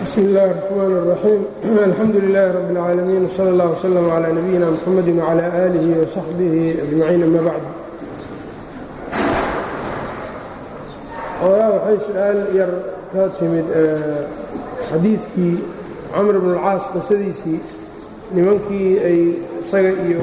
bsmi اllahi الرحmn الرaxيim alxamdu لilaahi rab اlcaalamiin wslى اllah wslm عlى nabiyina mxamadi wعlى alihi وsaxbihi ajmaciin ama bacd ogaa waxay su-aal yar ka timid xadiidkii camr bn اlcaas qisadiisii nimankii ay isaga iyo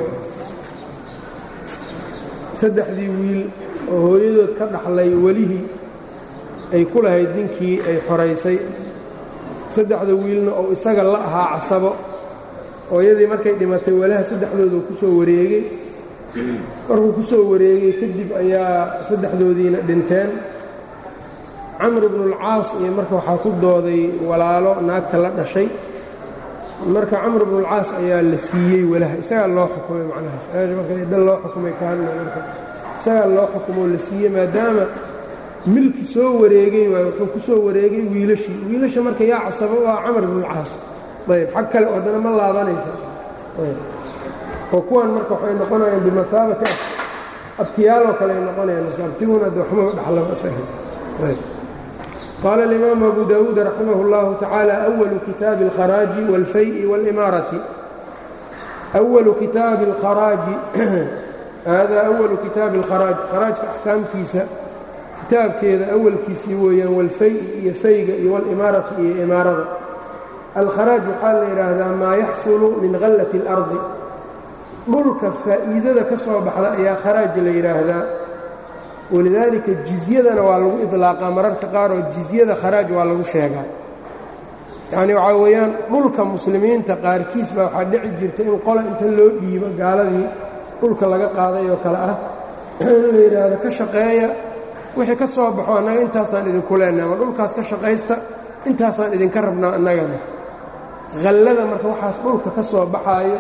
saddexdii wiil oo hooyadood ka dhaxlay welihii ay ku lahayd ninkii ay xoraysay saddexda wiilna oo isaga la ahaa casabo hooyadii markay dhimatay walaha saddexdoodu ku soo wareegay markuu ku soo wareegay kadib ayaa saddexdoodiina dhinteen camr bnulcaas iyo marka waxaa ku dooday walaalo naagta la dhashay marka camr bnulcaas ayaa la siiyey walaha isagaa loo xukumay macnahaas marka dhan loo xukumay ka hadla marka isagaa loo xukumoo la siiyey maadaama milki soo wareegay waay wuxuu ku soo wareegay wiilashii wiilasha marka yaa casabo waa camar bnulcaas ayb xag kale oo dana ma laabanaysa oo kuwan marka waxay noqonayaan bimahaabati abtiyaaloo kale ay noqonayaan marka abtiguna de waxma dhaxlaba qaala alimaamu abu dawuud raximah اllahu tacaala awalu kitaabi اlkharaaji wاlfay'i wاlimaarati awalu kitaabi اlkharaaji hada awalu kitaabi اlkharaaj kharaajka axkaamtiisa kitaabkeeda awalkiisii weeyaan walfay-i iyo fayga iyo walimaarati iyo imaarada alkharaaj waxaa la yidhaahdaa maa yaxsulu min khallati اlardi dhulka faa'iidada ka soo baxda ayaa kharaaj la yidhaahdaa walidaalika jizyadana waa lagu idlaaqaa mararka qaar oo jizyada kharaaj waa lagu sheegaa yacni waxaa weeyaan dhulka muslimiinta qaarkiis baa waxaa dhici jirta in qola inta loo dhiibo gaaladii dhulka laga qaaday oo kale ah in la yidhaahdo ka shaqeeya wixii ka soo baxo annaga intaasaan idinku leenahay ama dhulkaas ka shaqaysta intaasaan idinka rabnaa annagana hallada marka waxaas dhulka ka soo baxaayo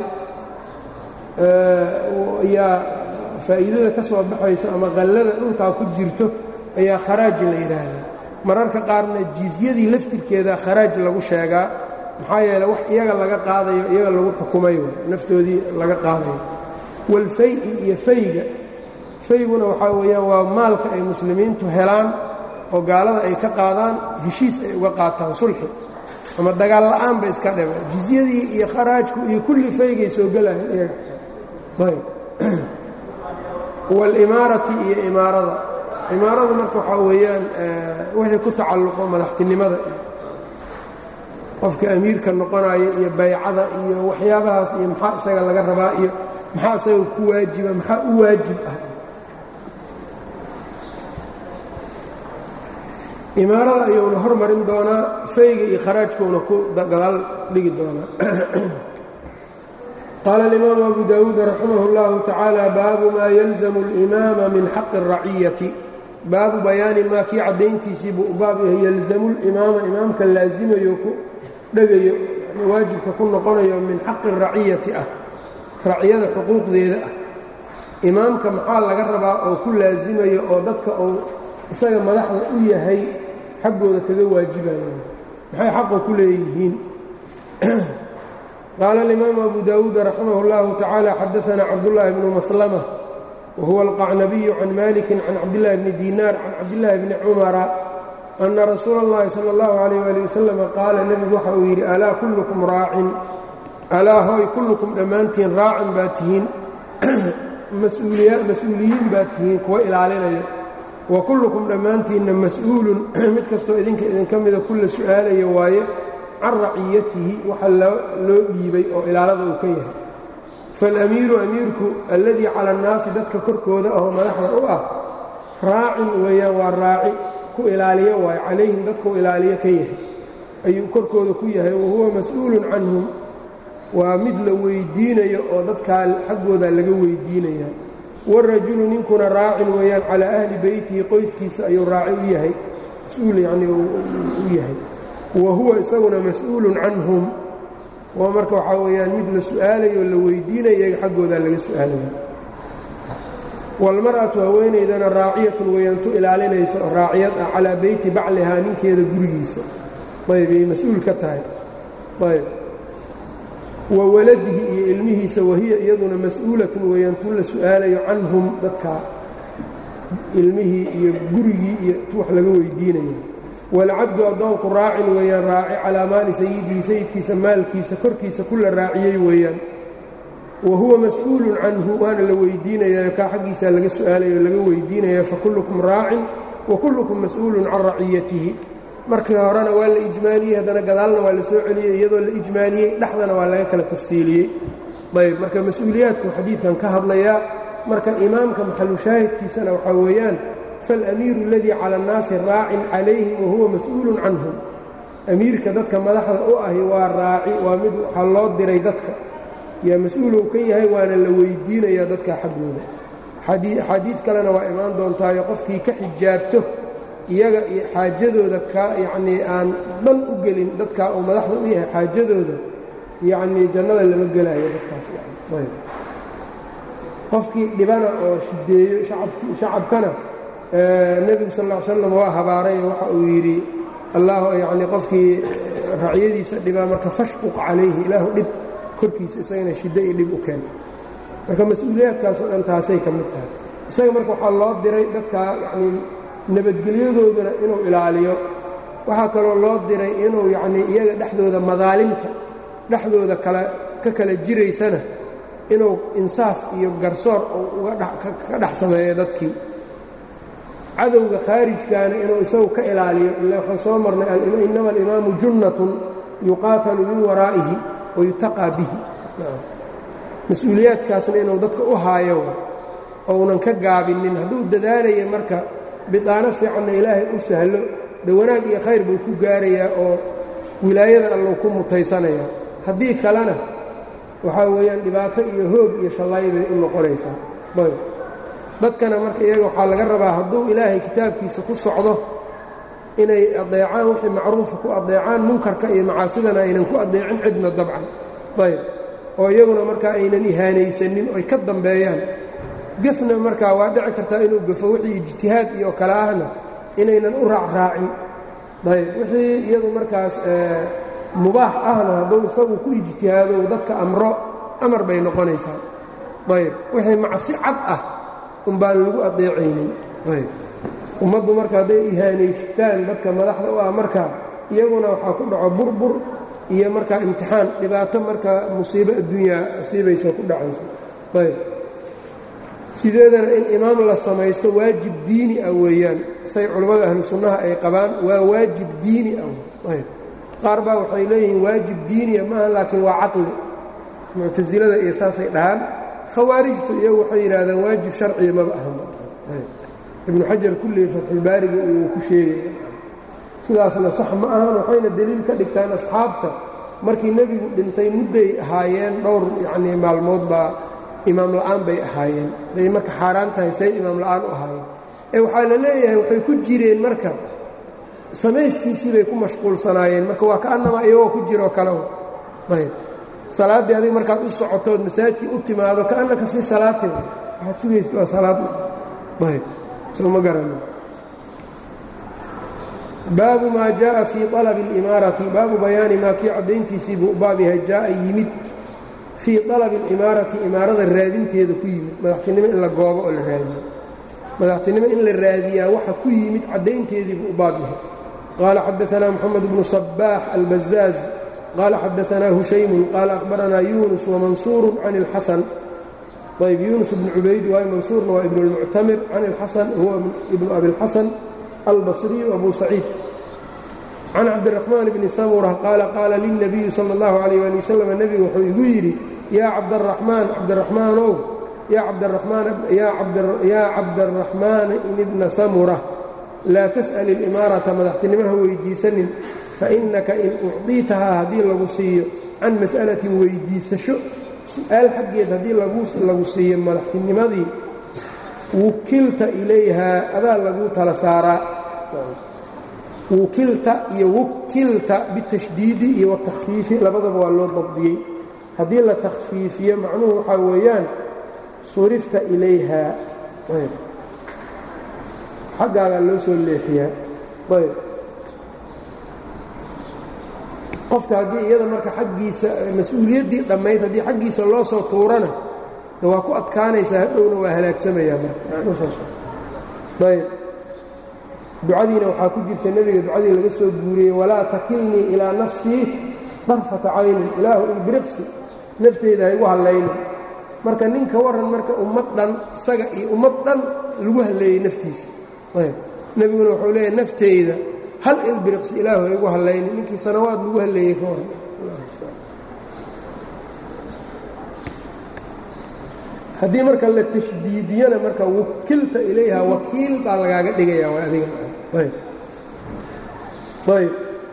ayaa faa'iidada ka soo baxayso ama hallada dhulkaa ku jirto ayaa kharaaji la yidhaahdaa mararka qaarna jizyadii laftirkeeda kharaaj lagu sheegaa maxaa yeele wax iyaga laga qaadayo iyaga lagu xukumay naftoodii laga qaadayo walfay-i iyo fayga fayguna waxaa weeyaan waa maalka ay muslimiintu helaan oo gaalada ay ka qaadaan heshiis ay uga qaataan sulxi ama dagaal la'aanba iska dhaba jizyadii iyo kharaajku iyo kulli faygay soo gelayan iyaga ayb walimaarati iyo imaarada imaaradu marka waxaa weeyaan wixii ku tacalluqo madaxtinimada qofka amiirka noqonaya iyo baycada iyo waxyaabahaas iyo maxaa isaga laga rabaa iyo maxaa isaga ku waajiba maxaa u waajib ah imaarada ayuuna hormarin doonaa fayga iyo kharaajkuuna ku gadaal dhigi doonaa qaala alimaamu abu dawuud raximah اllahu tacaala baabu maa yalzamu اlimaama min xaqi الraciyati baabu bayaani maa kii caddayntiisii buu baab yahay yalzamu limaama imaamka laasimayo ku dhegayo waajibka ku noqonayo min xaqi الraciyati ah raciyada xuquuqdeeda ah imaamka maxaa laga rabaa oo ku laasimayo oo dadka uu isaga madaxda u yahay xaggooda kaga waajibayo maxay xaqa ku leeyihiin qaala alimaamu abu dawuud raximah اllahu tacaala xadaana cabdullaahi bnu maslama wahuwa alqacnabiyu can maliki can cabdillahi bni dinaar can cabdillaahi bni cumara ana rasuula اllahi sala اllahu alayh ali wasalam qaala nebigu waxa uu yidhi alaa kullukum raacin alaa hoy kullukum dhammaantiin raacin baa tihiin mas-uuliyiin baa tihiin kuwa ilaalinaya wa kullukum dhammaantiinna mas-uulun mid kastoo idinka idinka mida kulla su'aalaya waaye can raciyatihi waxa loo dhiibay oo ilaalada uu ka yahay faalamiiru amiirku alladii cala annaasi dadka korkooda ahoo madaxda u ah raacin weeyaan waa raaci ku ilaaliyo waaye calayhim dadkuu ilaaliyo ka yahay ayuu korkooda ku yahay wahuwa mas-uulun canhum waa mid la weyddiinayo oo dadkaa xaggooda laga weyddiinaya warajulu ninkuna raacin weeyaan calaa ahli beytihi qoyskiisa ayuu raaci u yahay mas-uul yacnii u yahay wa huwa isaguna mas-uulun canhum waa marka waxaa weeyaan mid la su'aalayo oo la weydiinaya iyaga xaggoodaa laga su'aalaya waalmar'atu haweenaydana raaciyatun weeyaantu ilaalinayso raaciyad ah calaa beyti baclihaa ninkeeda gurigiisa ayb ay mas-uul ka tahay ayb wa waladihi iyo ilmihiisa wahiya iyaduna mas-uulatun weeyaan tu la su'aalayo canhum dadkaa ilmihii iyo gurigii iyo tu wax laga weydiinayo waalcabdu addoonku raacin weeyaan raaci calaa maali sayidihi sayidkiisa maalkiisa korkiisa kula raaciyey weeyaan wa huwa mas-uulun canhu waana la weydiinayaa kaa xaggiisaa laga su'aalaya o laga weydiinaya fakullukum raacin wa kullukum mas-uulun can raciyatihi markii horena waa la ijmaaliyey haddana gadaalna waa la soo celiyey iyadoo la ijmaaliyey dhexdana waa laga kala tafsiiliyey ayb marka mas-uuliyaadku xadiidkan ka hadlayaa marka imaamka maxalushaahidkiisana waxaa weeyaan faاlamiiru اladii cala اnnaasi raacin calayhim wahuwa mas-uulun canhum amiirka dadka madaxda u ahi waa raaci waa mid waxaa loo diray dadka yaa mas-uulou ka yahay waana la weydiinayaa dadka xaggooda axaadiid kalena waa imaan doontaayo qofkii ka xijaabto iyaga iyo xaajadooda ka yacnii aan dhan u gelin dadkaa uu madaxda u yahay xaajadooda yacnii jannada lama gelaayo dadkaas qofkii dhibana oo shideeyo shacabkana nebigu sal ll ly slam waa habaaray waxa uu yidhi allah yacnii qofkii racyadiisa dhibaa marka fashquq calayhi ilaahu dhib korkiisa isagana shiddo iyo dhib u keena marka mas-uuliyaadkaasoo dhan taasay ka mid tahay isaga marka waxaa loo diray dadkaa yacnii nabadgelyadoodana inuu ilaaliyo waxaa kaloo loo diray inuu yacnii iyaga dhexdooda madaalimta dhexdooda kala ka kala jiraysana inuu insaaf iyo garsoor ka dhex sameeyo dadkii cadowga khaarijkaana inuu isagu ka ilaaliyo ila waxaan soo marnay inama alimaamu junnatun yuqaatalu min waraa'ihi wa yutaqaa bihi mas-uuliyaadkaasna inuu dadka u haayo ounan ka gaabinin hadduu dadaalaya marka bidaano fiicanna ilaahay u sahlo de wanaag iyo khayr buu ku gaarayaa oo wilaayada allou ku mutaysanayaa haddii kalena waxaa weeyaan dhibaato iyo hoog iyo shallay bay u noqonaysaa ayb dadkana marka iyaga waxaa laga rabaa hadduu ilaahay kitaabkiisa ku socdo inay adeecaan wixii macruufa ku adeecaan munkarka iyo macaasidana aynan ku adeecin cidna dabcan ayb oo iyaguna markaa aynan ihaanaysanin oy ka dambeeyaan gefna markaa waa dhici kartaa inuu gafo wixii ijtihaad iyo kale ahna inaynan u raacraacin ayb wixii iyadu markaas mubaax ahna hadduu isagu ku ijtihaado dadka amro amar bay noqonaysaa ayb wixii macsi cad ah umbaan lagu adeecaynin ayb ummaddu marka hadday ihaanaystaan dadka madaxda u ah marka iyaguna waxaa ku dhaco burbur iyo markaa imtixaan dhibaato marka musiibo adduunyaa asiibayso ku dhacayso ayb sideedana in imaam la samaysto waajib diini ah weeyaan say culammada ahlu sunnaha ay qabaan waa waajib diini ah ayb qaar baa waxay leeyihiin waajib diiniya maaha laakiin waa caqli muctasilada iyo saasay dhahaan khawaarijtu iyagu waxay yidhaahdaan waajib sharciya maba aha ibnu xajar kullii fatxulbaariga uu ku sheegaya sidaasna sax ma ahan waxayna deliil ka dhigtaan asxaabta markii nebigu dhintay mudday ahaayeen dhowr yacnii maalmood baa imaam la'aan bay ahaayeen day marka xaaraan tahay say imaam la'aan u ahaayeen ee waxaa la leeyahay waxay ku jireen marka samayskiisii bay ku mashquulsanaayeen marka waa ka'annama iyagoo ku jiroo kale ayb salaaddii adig markaad u socotood masaajkii u timaado ka'annaka fii salaatin waxaad sugaysa waa salaad ayb soo ma garanin baabu maa jaءa fii طalabi اlimaarati baabu bayaani maa kii caddayntiisii buu baab yahay jaaa yimid fii طalabi اlimaarati imaarada raadinteeda ku yimid madaxtinimo in la goobo oo la raadiyo madaxtinimo in la raadiyaa waxa ku yimid caddaynteedii buu baab yahay qaala xadaanaa moxamed bnu صabaax albazaaz qaala xadaanaa hushaymun qaala akhbaranaa yunus wamansuuru can اlxasan ayb yunus bnu cubayd waayo mansuurna waa ibn اlmuctamir can اlxasan huwa ibnu abi اlxasan albصriyu abu saciid can cabdiraxmaan bni samura qaala qaala lilnabiyi sala اllahu alayh ali wasalam nebigu wuxuu igu yidhi yaa cabdaraxmaan cabdiraxmaanow yaa cabdaraxmaan ibna samura laa tas'al ilimaarata madaxtinimaha weydiisanin fainaka in ucdiitahaa haddii lagu siiyo can mas'alatin weydiisasho su-aal xaggeed haddii lagu siiyo madaxtinimadii wukilta ilayhaa adaa lagu tala saaraa wukilta iyo wukilta bitashdiidi iyo watakfiifi labadaba waa loo dabdiyey haddii la takhfiifiyo macnuhu waxaa weeyaan surifta ilayhaa ayb xaggaagaa loo soo leexiyaa ayb qofka haddii iyada marka xaggiisa mas-uuliyaddii dhammayd haddii xaggiisa loo soo tuurana de waa ku adkaanaysaa hadhowna waa halaagsamayaa marka macnuhu saas ayb ducadiina waxaa ku jirta nebiga ducadii laga soo guuriyey walaa takilnii ilaa nafsii darfata caynin ilaahu ilbiriqsi nafteyda ha igu hallaynin marka ninka waran marka ummad dhan isaga iyo ummad dhan lagu halleeyey naftiisa ayb nebiguna wuxuu leeyahy nafteyda hal ilbiriqsi ilaahu ha igu hallaynin ninkii sanawaad lagu halleeyey ka waran haddii marka la tashdiidiyana marka wakilta ilayha wakiil baa lagaaga dhigaya waa adiga ayb ayb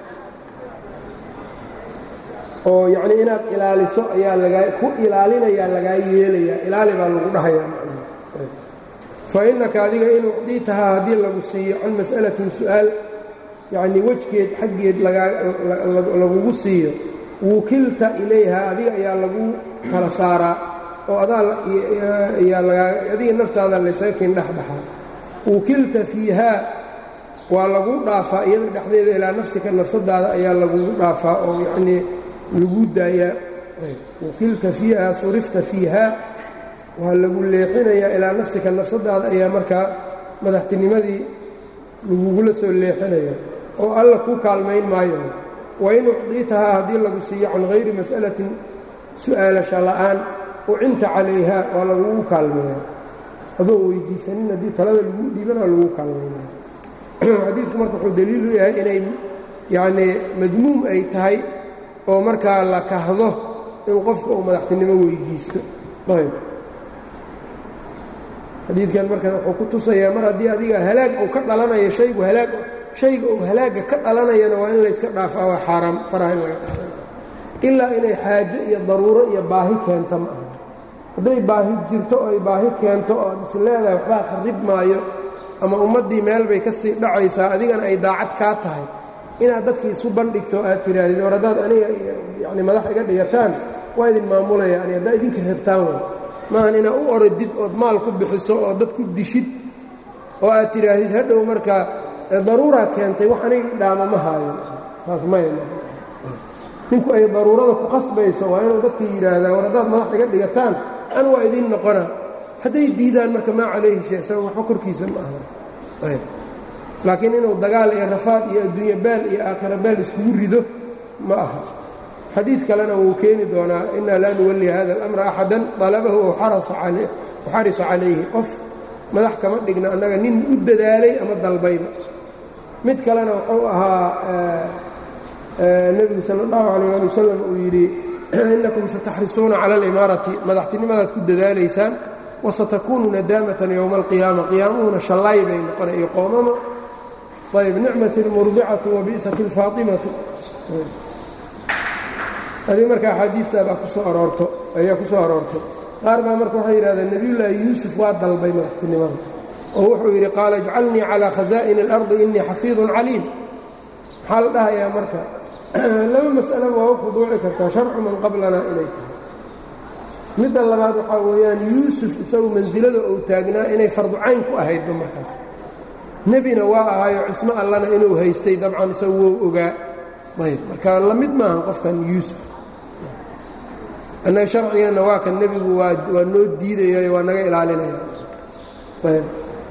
oo yacnii inaad ilaaliso ayaa lagaa ku ilaalinayaa lagaa yeelayaa ilaali baa lagu dhahayaa fa innaka adiga in ucdiitahaa haddii lagu siiyo can mas'alatin su'aal yacnii wejgeed xaggeed lagugu siiyo wukilta ilayha adiga ayaa lagu kala saaraa oo adiga naftaada laysaga kin dhexbaxaa wukilta fiihaa waa lagu dhaafaa iyada dhexdeeda ilaa nafsika nafsadaada ayaa lagugu dhaafaa oo yanii lagu daayaa wukilta fiihaa surifta fiihaa waa lagu leexinayaa ilaa nafsika nafsadaada ayaa markaa madaxtinimadii lagugula soo leexinaya oo alla kuu kaalmayn maayo wain ucdiitahaa haddii lagu siiyo can hayri mas'alatin su'aalasha la'aan ucinta calayha waa lagugu kaalmeeya adoo weydiisanin haddii talada lagu dhiiban waa lagu kaalmeynaya xadiidku marka wuxuu daliil u yahay inay yacnii madmuum ay tahay oo markaa la kahdo in qofka uu madaxtinimo weydiisto ayb xadiidkan marka wuxuu ku tusayaa mar haddii adiga halaag uu ka dhalanayo haygu halaag shayga uu halaagga ka dhalanayana waa in layska dhaafaa waa xaaraam faraha in laga qaadana ilaa inay xaajo iyo daruuro iyo baahi keento ma aha hadday baahi jirto oo ay baahi keento oo ad is leedahay waxbaa kharrib maayo ama ummaddii meel bay ka sii dhacaysaa adigana ay daacad kaa tahay inaad dadka isu bandhigto aad tidhaahdid war haddaad aniga yani madax iga dhigataan waa idin maamulaya ani haddaa idinka rabtaan way maahan inaad u orodid ood maal ku bixiso oo dad ku dishid oo aad tidhaahdid hadhow markaa daruuraa keentay wax aniga dhaama ma haayo taas maya ninku ay daruurada ku qasbayso waa inuu dadka yidhaahdaa war haddaad madax iga dhigataan an waa idin noqona hadday diidaan marka maa calayhi shay isaga waxba korkiisa ma aha ayb laakiin inuu dagaal iyo rafaad iyo adduunye baal iyo aakhira baal iskugu rido ma aha xadiid kalena wuu keeni doonaa inaa laa nuwalli hada alamra axadan dalabahu ow xarisa calayhi qof madax kama dhigna annaga nin u dadaalay ama dalbayba mid kalena wuxuu ahaa nebigu sal اllahu alayh ali wasalam uu yidhi inakum sataxrisuuna cala alimaarati madaxtinimadaad ku dadaalaysaan wasatakuunu nadaamatan yowma alqiyaama qiyaamuhuna shallaay bay noqonay iyo qoomama ayb nicmat اlmurdicatu wabi'sat اlfaatimatu adi marka axaadiiftaabaa ku soo aroorto ayaa ku soo aroortay qaar baa marka waxay yidhahdeen nebiyullaahi yuusuf waa dalbay madaxtinimada oo wuxuu yidhi qaala ijcalnii calaa khasaa'ini اlardi inii xafiidun caliim maxaa la dhahayaa marka laba mas'alaba waa u khuduuci kartaa sharcu man qablana inay tahay midda labaad waxaa weeyaan yuusuf isagu mansilada uu taagnaa inay fardu cayn ku ahaydba markaas nebina waa ahaayo cismo allana inuu haystay dabcan isagu wou ogaa ayb marka la mid maaha qofkan yuusuf annaga sharcigeenna waa kan nebigu waa waa noo diidayayo waa naga ilaalinaya ayb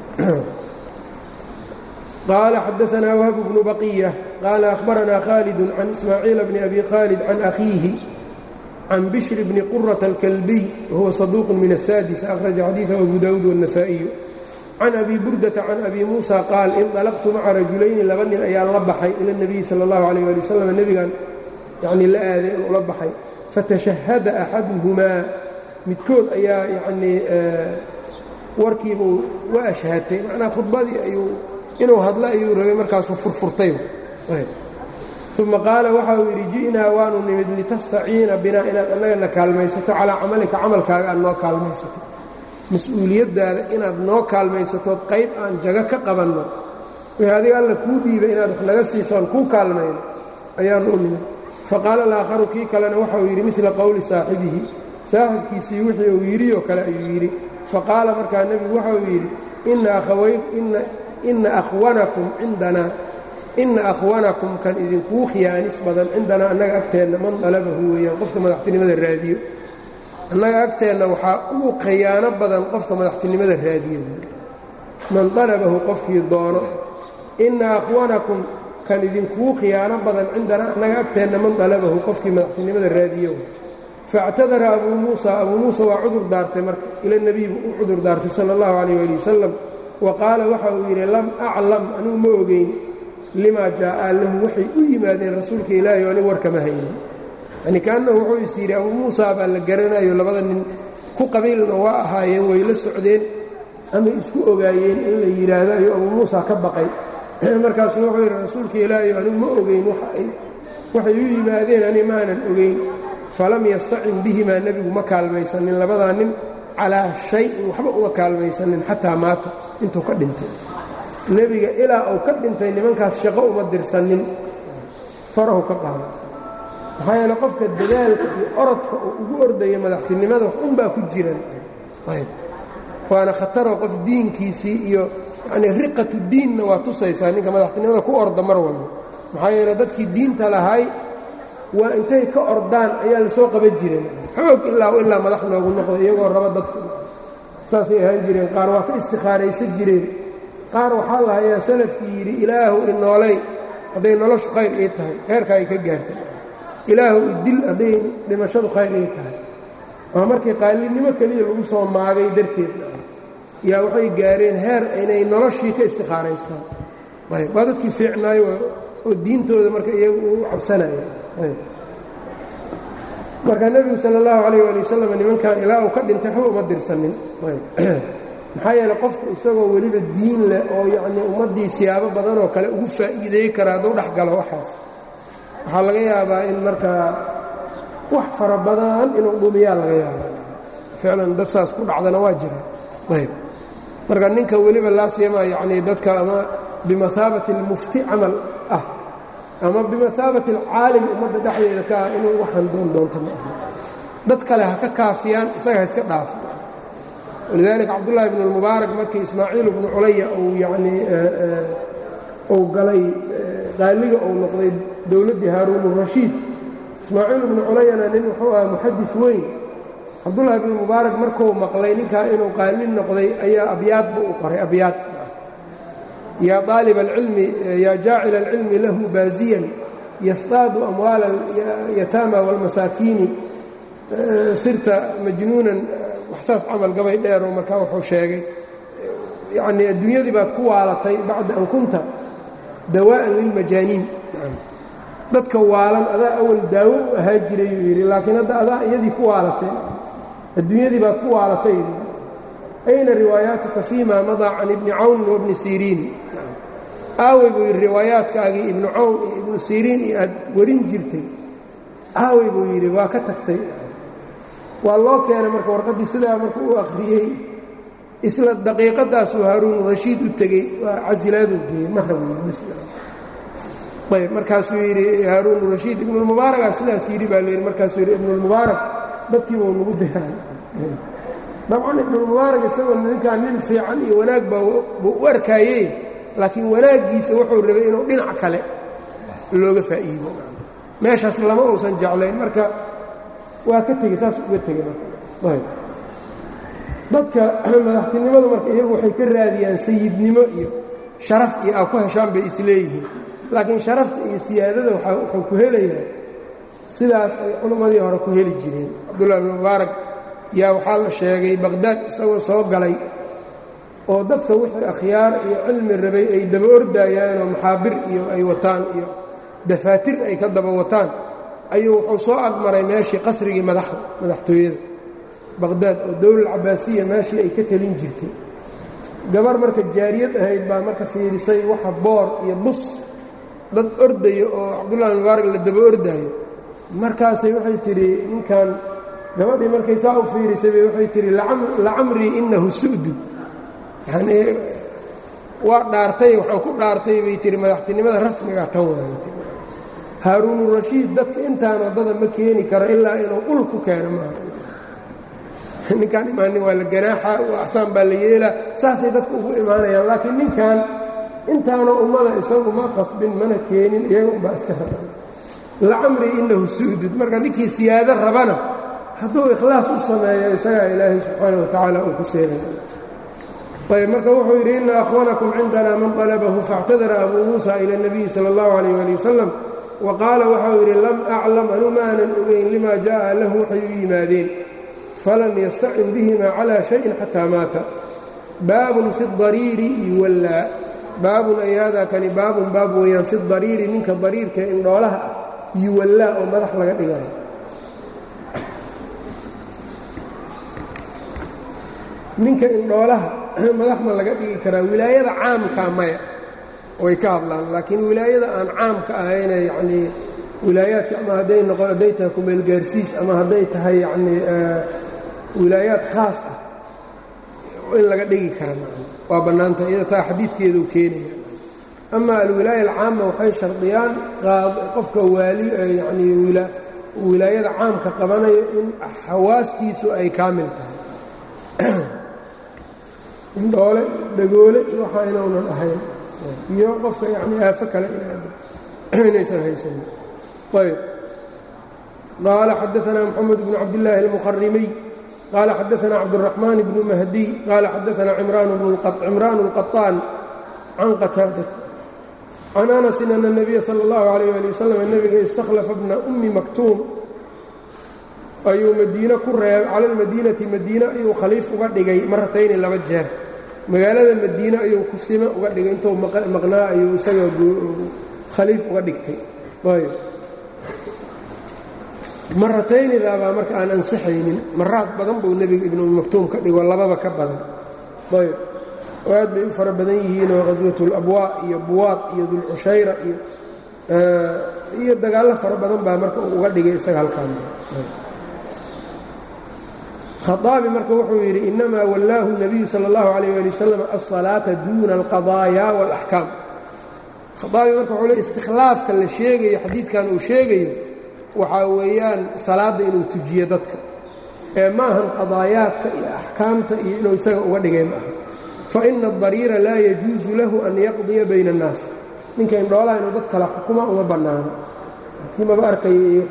qال xdثna whb بن bقية qال أخبرna khالد عن إسmاعيiل بن أbي khالد عن أخيiه عن بشر بن qرة الكلبي وهو صدوq من السادس أخرج xadيiثه أبو dاود والنسائي عن أbي بردة عن أbي موسى qاaل انطلqت mعa رaجulayni laba nin ayaan la baxay ilى النبي slى الlaه عليه لي وsلم nebigan yani la aaday inuu la baxay faتشhهda أxaduهmaa midkood ayaa yani warkiibuu wa أشhaatay manaa khudbadii ayuu inuu hadlo ayuu rabay markaasuu furfurtay uma qaala waxa uu yidhi ji'naa waanu nimid litastaciina binaa inaad annagana kaalmaysato calaa camalika camalkaaga aad noo kaalmaysato mas-uuliyaddaada inaad noo kaalmaysatood qayb aan jago ka qabanno wixii adiga alla kuu dhiibay inaad wax naga siisoon kuu kaalmayno ayaanu u nimid faqaala alaakharu kii kalena waxauu yidhi midla qowli saaxibihi saaxibkiisii wixii uu yidhioo kale ayuu yidhi faqaala markaa nebigu waxa uu yidhi ina akhwanakum cindanaa ina akhwanakum kan idinkuu khiyaanis badan cindanaa annaga agteenna man dalabahu weeyaan qofka madaxtinimada raadiyo annaga agteenna waxaa ugu khiyaano badan qofka madaxtinimada raadiyo man dalabahu qofkii doono inna akhwanakum kan idinkuu khiyaano badan cindana annaga agteenna man dalabahu qofkii madaxtinimada raadiyo faاctadara abuu muusa abuu muusa waa cudur daartay marka ila nebiy buu u cudur daartay sala اllahu calayh ali wasalam wa qaala waxa uu yidhi lam aclam anugu ma ogeyn limaa jaa'a lahu waxay u yimaadeen rasuulka ilaahi o anigu warkama haynin yani kaannahu wuxuu is yidhi abuu muusa baa la garanayo labada nin ku qabiilna waa ahaayeen way la socdeen ama isku ogaayeen in la yidhaahdo ayuu abuu muusa ka baqay markaasuu wuxuu yidhi rasuulka ilaahi anigu ma ogeyn waxay u yimaadeen ani maanan ogeyn falam yastacin bihimaa nebigu ma kaalmaysanin labadaa nin calaa shayin waxba uma kaalmaysanin xataa maata intuu ka dhintay nebiga ilaa uu ka dhintay nimankaas shaqo uma dirsanin farahu ka qaada maxaa yeele qofka dadaalka iyo orodka oo ugu ordaya madaxtinimada wax unbaa ku jiran ayb waana khataroo qof diinkiisii iyo yacnii riqatu diinna waa tusaysaa ninka madaxtinimada ku orda mar walba maxaa yeele dadkii diinta lahay waa intay ka ordaan ayaa lasoo qaban jireen xoog ilaa ilaa madax loogu noqdo iyagoo raba dadku saasay ahaan jireen qaar waa ka istikhaaraysan jireen qaar waxaa la hayaa salafkii yidhi ilaahu inoolay hadday noloshu khayr ii tahay heerka ay ka gaartay ilaahu idil hadday dhimashadu khayr ii tahay ama markii qaalinimo keliya lagu soo maagay darteed yaa waxay gaareen heer inay noloshii ka istikhaaraystaan ayb waa dadkii fiicnaayo oo diintooda marka iyagu u cabsanaya marka nebigu sal اllahu alayh ali wasalam nimankan ilaa uu ka dhintay waxba uma dirsanin maxaa yeele qofku isagoo weliba diin leh oo yacnii ummaddii siyaabo badan oo kale ugu faa'iideey kara hadduu dhex galo waxaas waxaa laga yaabaa in markaa wax fara badan inuu dhumiyaa laga yaabaa ficlan dad saas ku dhacdana waa jira ayb marka ninka weliba laasiyama yacnii dadka ama bimahaabati اlmufti camal ah ama bimahaabati alcaalim ummadda dhexdeeda ka ah inuu waxaan doon doonto ma aha dad kale ha ka kaafiyaan isaga ha iska dhaafo walidaalika cabdullaahi bnu lmubaarak markii ismaaciil bnu culaya uu yacnii uu galay qaaliga uu noqday dowladdii haaruunurashiid ismaaciil bnu culayana nin wuxuu ahaa muxadis weyn cabdullaahi bnu mubaarak markuu maqlay ninkaa inuu qaali noqday ayaa abyaad buu u qoray abyaad yaa aalib alcilmi yaa jaacila alcilmi lahu baaziyan yasdaadu amwaala alyataama wاlmasaakiini sirta majnuunan waxsaas camal gabay dheero markaa wuxuu sheegay yacnii adduunyadii baad ku waalatay bacda an kunta dawaa'an lilmajaaniin dadka waalan adaa awal daawo u ahaa jirayuu yidhi laakiin hadda adaa iyadii ku waalatay adduunyadii baad ku waalatay ayna riwaayaatuka fiima madaa can ibni cawnin wabni siriini aawey buu yidhi riwaayaadkaagii ibnu cawn iyo ibnu siriin iyo aad warin jirtay aawey buu yidhi waa ka tagtay waa loo keenay marka warqaddii sidaa marka u akhriyey isla daqiiqadaasuu haaruun rashiid u tegey waa casilaaduu geeyey marayb markaasuu yidhi haaruun rashiid ibnulmubaaragaa sidaas yidhi baa layidhi markaasuu yidhi ibnulmubaarak dadkiiba u nagu diraan dabcan ibnulmubaarak isagoo ninkaa nin fiican iyo wanaag baa buu u arkaayey laakiin wanaaggiisa wuxuu rabay inuu dhinac kale looga faa'iido meeshaas lama uusan jeclayn marka waa ka tegey saas uga tegey dadka madaxtinimadu marka iyagu waxay ka raadiyaan sayidnimo iyo sharaf iyo aa ku heshaan bay isleeyihiin laakiin sharafta iyo siyaadada wuxuu ku helayaa sidaas ay culimmadii hore ku heli jireen cabdullahi bn mubaarak yaa waxaa la sheegay baqhdaad isagoo soo galay oo dadka wixii akhyaar iyo cilmi rabay ay daba ordayaanoo maxaabir iyo ay wataan iyo dafaatir ay ka daba wataan ayuu wuxuu soo agmaray meeshii qasrigii madaxda madaxtooyada baqhdaad oo dowlal cabaasiya meeshii ay ka telin jirtay gabar marka jaariyad ahayd baa marka fiirisay waxa boor iyo bus dad ordaya oo cabdullahi mubaarak la daba ordaayo markaasay waxay tidhi ninkan gabadhii markay saa u fiirisay bay waxay tidhi lacamrii innahu su'dud yanii waa dhaartay waxaan ku dhaartay bay tihi madaxtinimada rasmiga tan waayt haaruunurashiid dadka intaan waddada ma keeni karo ilaa inuu ul ku keeno maaha ninkaan imaanin waa la ganaaxa axsaan baa la yeelaa saasay dadka ugu imaanayaan laakiin ninkan intaana ummada isagu ma qasbin mana keenin iyaga unbaa iska raban lacamrii innahu su'dud marka ninkii siyaado rabana hadduu ikhlaas u sameeyo isagaa ilaahay subxaana wa tacaala uu ku seenaya ayb marka wuxuu yidhi ina akhwanakum cindana man طalabahu faاctadara abuu muusa ilى الnabiyi salى اllahu عalيyه ali wasalam wa qaala waxau yidhi lam aclam anu maanan ogeyn lima jaءa lahu waxay u yimaadeen falam yastacin bihima calى shayin xataa maata baabun fi اdariiri yuwallaa baabun ay hada kani baabun baab weeyaan fi dariiri ninka dariirka indhoolaha ah yuwallaa oo madax laga dhigayo ninka indhoolaha madax ma laga dhigi karaa wilaayada caamkaa maya way ka hadlaan laakiin wilaayada aan caamka ahayne yacnii wilaayaadka ama hadday noqon hadday tahay kumeelgaarsiis ama hadday tahay yacnii wilaayaad khaas ah in laga dhigi kara waa bannaanta iyada taa xadiidkeeduu keenaya ama alwilaaya alcaama waxay shardiyaan qofka waali yacnii wilaayada caamka qabanayo in xawaastiisu ay kaamil tahay indhoole dhagoole waxaa inaunan ahayn iyo qofka yacnii aafo kale inaysan haysanin ayb qaala xadaanaa moxamed bnu cabdillaahi almuqarimiy qaala xadaanaa cabduraxmaan bnu mahdiy qaala xadaanaa cimraan اlqaطaan can qataadat can anasin ana الnabiya salى اllahu عalayh ali wasalam nebiga istakhlafa bna ummi maktuum ayuu madiine ku reeb cala almadiinati madiine ayuu khaliif uga dhigay maratayni laba jeer magaalada madiine ayuu kusime uga dhigay intuu maqnaa ayuu isaga khaliif uga dhigtay ayb marataynidaabaa marka aan ansixaynin maraad badan buu nebiga ibnu maktuum ka dhigo lababa ka badan ayb oo aad bay u fara badan yihiinoo khaswatulabwaa iyo buwaad iyo dulcushayra iyo iyo dagaallo fara badan baa marka uu uga dhigay isaga halkaan khaaabi marka wuxuu yidhi inamaa wallaahu الnabiyu salى اllahu عalayh ali wasalam alsalaata duuna alqadaaya wاlaxkaam khaaabi marka wuxuu le istikhlaafka la sheegayo xadiidkan uu sheegayo waxaa weeyaan salaadda inuu tujiyo dadka ee maahan qadaayaadka iyo axkaamta iyo inuu isaga uga dhigay maaha faina adariira laa yajuusu lahu an yaqdiya bayna الnaas ninka indhoolaha inuu dad kala xukuma uma bannaano maba arkaya iyo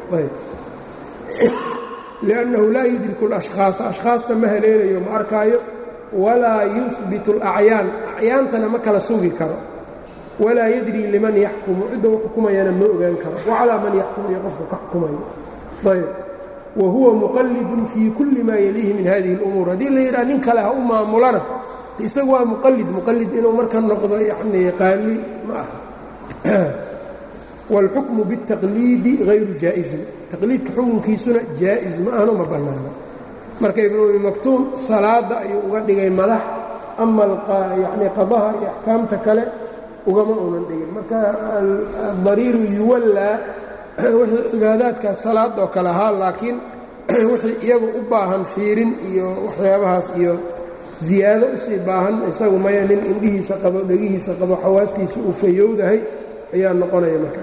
liannahu laa yudriku alashkhaasa ashkhaasta ma haleelayo ma arkaayo walaa yuhbitu alacyaan acyaantana ma kala sugi karo walaa yadrii liman yaxkumu cidda u xukumayana ma ogaan karo wacalaa man yaxkumu iyo qofka ka xukumayo ayb wa huwa muqallidun fii kulli maa yaliihi min hadihi اlumuur haddii la yidhaha nin kale ha u maamulana isagu waa muqallid muqallid inuu marka noqdo yacnii qaali ma aha wاlxukmu bالtaqliidi hayru jaa'isin taqliidka xukunkiisuna jaa'is ma ahno ma bannaano marka ibnu umi maktuum salaadda ayuu uga dhigay madax ama yacnii qadaha iyo axkaamta kale ugama uunan dhigin marka adariiru yuwallaa wixii cibaadaadkaas salaadoo kale ahaa laakiin wixii iyagu u baahan fiirin iyo waxyaabahaas iyo ziyaado usii baahan isagu maya nin indhihiisa qabo dhegihiisa qabo xawaastiisa uu fayowdahay ayaa noqonaya marka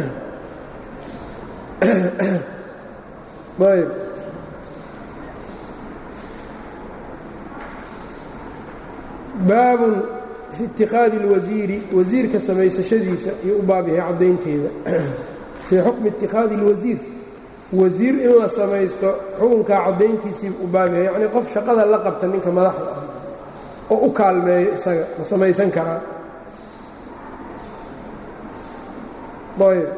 ayb baabun fi itikaadi اlwasiiri wasiirka samaysashadiisa iyo u baab yahay caddaynteeda fii xukmi itikaadi اlwasiir wasiir in la samaysto xukunkaa caddayntiisii u baab yahay yacnii qof shaqada la qabta ninka madaxda ah oo u kaalmeeyo isaga ma samaysan karaa ayb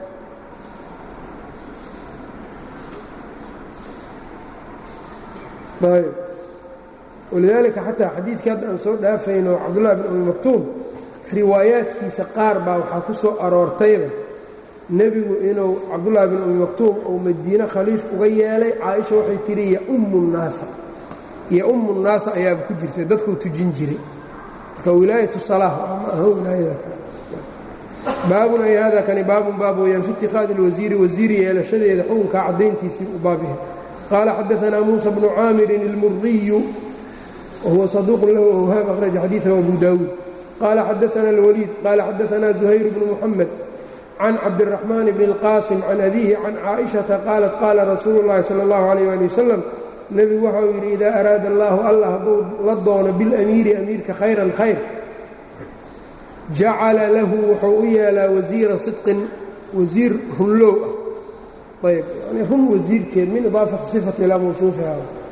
ayb walidaalika xataa xadiidkii hadda aan soo dhaafayno cabdullahi bin umi maktuum riwaayaadkiisa qaar baa waxaa ku soo aroortayba nebigu inuu cabdullaahi bin umi maktuum uu madiine khaliif uga yeelay caaisha waxay tidhi yaummu nnaasa yaummu nnaasa ayaaba ku jirtay dadkuu tujin jiray marka wilaayatu salaah ma aha wilaayada kale baabun ay hada kani baabun baab weyaan fi itikaadi اlwasiiri wasiiri yeelashadeeda xukunkaa caddayntiisii u baab yahay qaala xadaanaa muusa bnu caamirin اlmurdiyu wahuwa saduuqun lahu awhaam akhraja xadiiثahu abu daawuud qaala xadaana اlwaliid qaala xadaanaa zuhayr bnu muxamed can cabdiraxmaan bni اlqaasim can abiihi can caaئiشhaةa qaalat qaala rasuulu اllahi salى اllahu عalيyh ali wasalam nebigu waxau yidhi idaa araada allahu allah hadduu la doono bilamiiri amiirka khayran khayr jacala lahu wuxuu u yeelaa wasiira sidqin wasiir runlow ah ayb yani run wasiirkeed min idaafati sifati ilaa mawsuufiha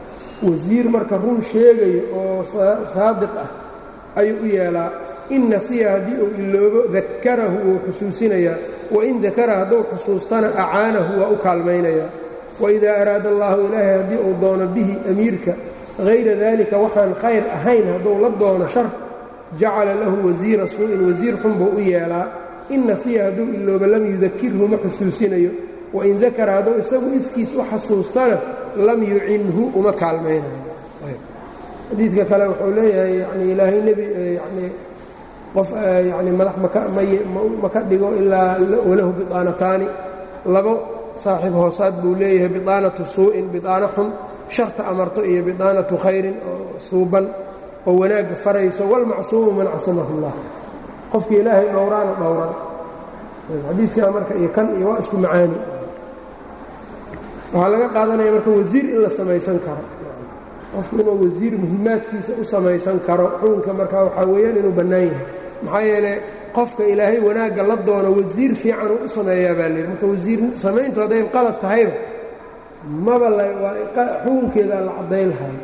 wasiir marka run sheegayo oo saadiq ah ayuu u yeelaa in nasiya haddii uu iloobo dakarahu wuu xusuusinayaa wain dakara hadduu xusuustana acaanahu waa u kaalmaynayaa waidaa araada allaahu ilaahay haddii uu doono bihi amiirka hayra daalika waxaan khayr ahayn hadduu la doono shar jacala lahu wasiira suu'in wasiir xun buu u yeelaa in nasiya hadduu iloobo lam yudakirhu ma xusuusinayo wain dakara hadduu isagu iskiis u xasuustana lam yucinhu uma kaalmaynayo xadiidka kale wuxuu leeyahay yani ilaahay nebi yani qof yani madax ma ka dhigo ilaa walahu bidaanataani labo saaxiib hoosaad buu leeyahay bidaanatu suu'in bidaano xun sharta amarto iyo bidaanatu khayrin oo suuban oo wanaagga farayso walmacsuumu man casamahu اllah qofkii ilaahay dhowraana dhowran xadiidkaa marka iyo kan iyo waa isku macaani waxaa laga qaadanaya marka wasiir in la samaysan karo qofku inuu wasiir muhimaadkiisa u samaysan karo xukunka marka waxaa weeyaan inuu bannaan yahay maxaa yeele qofka ilaahay wanaagga la doono wasiir fiican uu u sameeyaa baa layidhi marka wasiir samayntu hadday qalad tahayba maba xukunkeedaa la caddayn lahay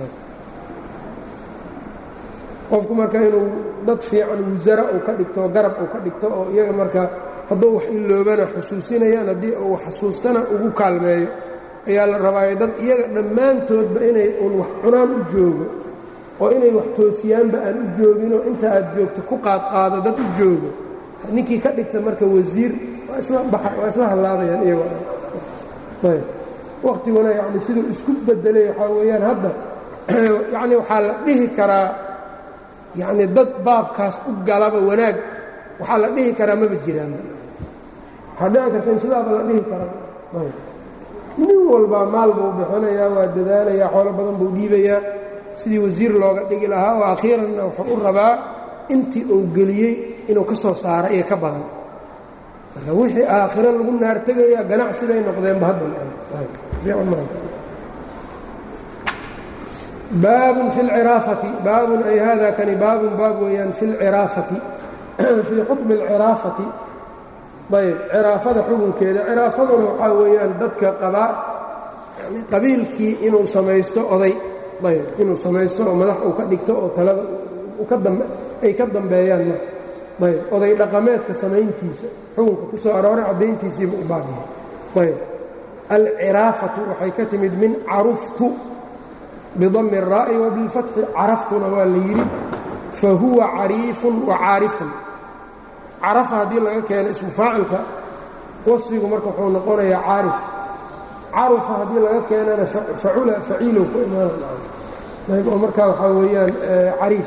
qofku marka inuu dad fiican wasara uu ka dhigto garab uu ka dhigto oo iyaga marka hadduu wax iloobana xusuusinayaan haddii uu xasuustana ugu kaalmeeyo ayaa la rabaayo dad iyaga dhammaantoodba inay uun wax cunaan u joogo oo inay wax toosiyaanba aan u jooginoo inta aad joogto ku qaadqaado dad u joogo ninkii ka dhigta marka wasiir waa isla hallaabayaan iyagoo wakhtiguna yacni siduu isku bedelay waxaa weeyaan hadda yacni waxaa la dhihi karaa yacni dad baabkaas u galaba wanaag waxaa la dhihi karaa maba jiraan waxaa dhici karta in sidaaba la dhihi karaa nin walbaa maal buu bixinayaa waa dadaalayaa xoolo badan buu dhiibayaa sidii wasiir looga dhigi lahaa oo akhiiranna wuxuu u rabaa intii uu geliyey inuu ka soo saaro iyo ka badan marka wixii aakhiro lagu naartegayaa ganacsiday noqdeenba haddabaabun fi lciraafati baabun ay hada kani baabun baab weeyaan fi lciraafati fii xukmi alciraafati ayb ciraafada xukunkeeda ciraafaduna waxaa weeyaan dadka qabaa qabiilkii inuu samaysto oday ayb inuu samaysto oo madax uu ka dhigto oo talada ay ka dambeeyaan marka ayb oday dhaqameedka samayntiisa xukunka ku soo arooray caddayntiisiiba u baabiya ayb alciraafatu waxay ka timid min caruftu bidami الraa'i wa bilfatxi caraftuna waa la yidhi fa huwa cariifun wa caarifun carafa haddii laga keeno ismu faacilka wasfigu marka wuxuu noqonayaa caarif carufa haddii laga keenana facula faciilow ku imaanayb oo markaa waxaa weeyaan cariif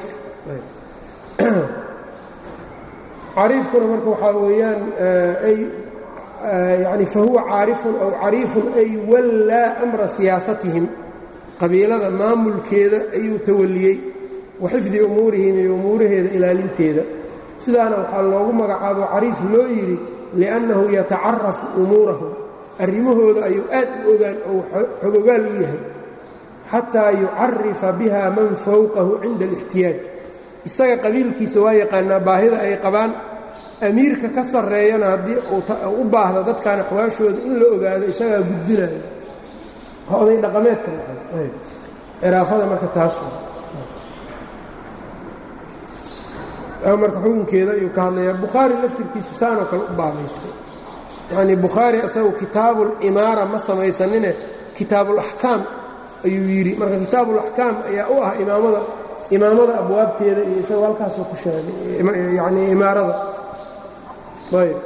cariifkuna marka waxaa weeyaan ay yani fahuwa caarifun aw cariifun ay wallaa amra siyaasatihim qabiilada maamulkeeda ayuu tawaliyey wa xifdi umuurihim iyo umuuraheeda ilaalinteeda sidaana waxaa loogu magacaabo cariif loo yidhi liannahu yatacarafu umuurahum arrimahooda ayuu aad u ogaan oo xogogaal u yahay xataa yucarifa biha man fowqahu cinda alixtiyaaj isaga qabiilkiisa waa yaqaanaa baahida ay qabaan amiirka ka sarreeyana haddii uu u baahda dadkan axwaashooda in la ogaado isagaa gudbinayo waa oday dhaqameedka ciraafada marka taas marka xukunkeeda ayuu ka hadlayaa bukhaari laftirkiisu saanoo kale u baabaystay yacnii bukhaari asagu kitaabulimaara ma samaysanine kitaabulaxkaam ayuu yidhi marka kitaabulaxkaam ayaa u ah imaamada imaamada abwaabteeda iyo isagoo halkaasoo ku sheegay yacnii imaarada ayb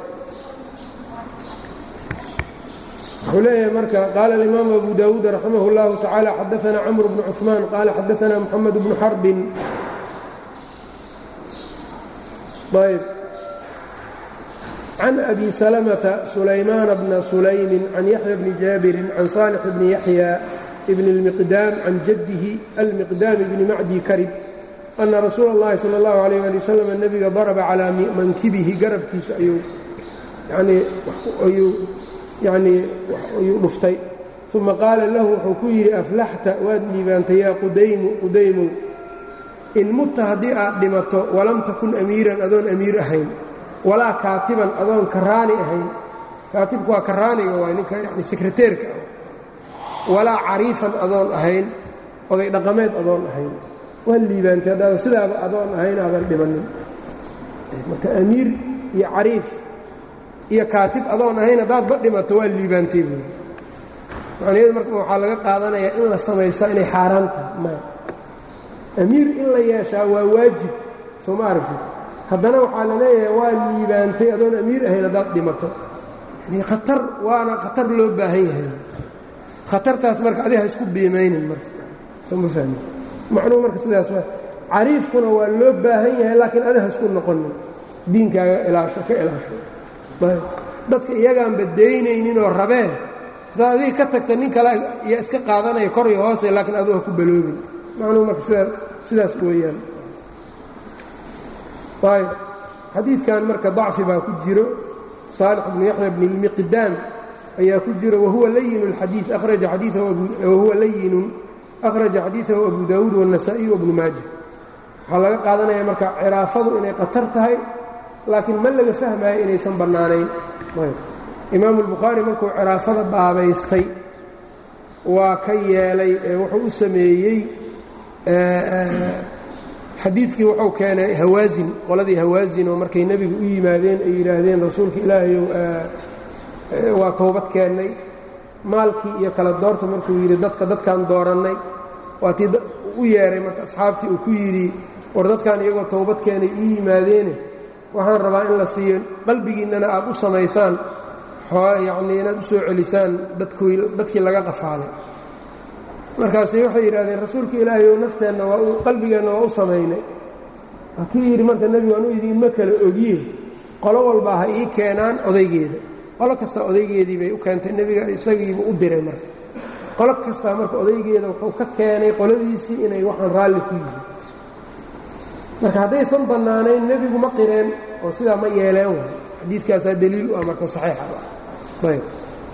wuxuu leeyahay marka qaala alimaamu abu daawuud raximah اllahu tacaala xadaana camr bnu cuثmaan qaala xadaana moxamed bnu xarbin ayb can abi salamata sulaymaana bna sulaymin can yaxya bni jaabirin can saalix bni yaxya bn اlmiqdaam can jaddihi almiqdaam bni macdi karib ana rasuula اllahi salى اllahu alayh ali wasalam nebiga daraba calaa mankibihi garabkiisa ayuu yanii ayuu yanii ayuu dhuftay uma qaala lahu wuxuu ku yidhi aflaxta waad liibaantay yaa qudaymu qudaymow in mutta haddii aad dhimato walam takun amiiran adoon amiir ahayn walaa kaatiban adoon karaani ahayn kaatibku waa karaaniga waa ninka yani sekreteerka ah walaa cariifan adoon ahayn oday dhaqameed adoon ahayn waa liibaantay haddaada sidaaba adoon ahayn aadan dhibannin marka amiir iyo cariif iyo kaatib adoon ahayn haddaadba dhimato waa liibaantay buuri macnaheedu marka waxaa laga qaadanayaa in la samaystaa inay xaaraan tahay maya amiir in la yeeshaa waa waajib soo ma aragtid haddana waxaa la leeyahay waa liibaantay adoon amiir ahayn haddaad dhimato yani khatar waana khatar loo baahan yahay khatartaas marka adiga ha isku biimaynin marka soo ma fahmi macnuhu marka sidaas waa cariifkuna waa loo baahan yahay laakiin adiga ha isku noqonin diinkaaga ilaasho ka ilaasho dadka iyagaanba daynayninoo rabee haddaad adiga ka tagta nin kale yaa iska qaadanaya kor iyo hoose laakiin adigu ha ku baloobin macnuhu marka sidaa sidaas weeyaan ayb xadiidkan marka dacfi baa ku jiro saalix bnu yaxya bni lmiqdaam ayaa ku jiro wahuwa layin اlxadiid akhraja xadiiahuwa layinun akhraja xadiidahu abu daawuud wالnasaa-iy wabnu maaja waxaa laga qaadanaya marka ciraafadu inay qatar tahay laakiin ma laga fahmaayo inaysan bannaanayn imaamu اlbukhaari markuu ciraafada baabaystay waa ka yeelay ee wuxuu u sameeyey xadiidkii wuxuu keenay hawaasin qoladii hawaasin oo markay nebiga u yimaadeen ay yidhaahdeen rasuulka ilaahayow waa toobad keennay maalkii iyo kala doorta markuu yidhi dadka dadkaan doorannay waatii u yeeray marka asxaabtii uu ku yidhi war dadkaan iyagoo toobad keenay ii yimaadeene waxaan rabaa in la siiyo qalbigiinnana aad u samaysaan yacnii inaad u soo celisaan dadkii laga qafaalay markaasi waxay yidhahdeen rasuulka ilaahay ou nafteenna waa qalbigeenna waa u samaynay waa kii yidhi marka nebigu anu idiinma kala ogiye qolo walbaa ha ii keenaan odaygeeda qolo kasta odaygeedii bay u keentay nebiga isagiiba u diray marka qolo kastaa marka odaygeeda wuxuu ka keenay qoladiisii inay waxaan raalli ku yihiin marka haddaysan bannaanayn nebigu ma qireen oo sidaa ma yeeleen way xadiidkaasaa daliil u ah marka saxiixa ah ayb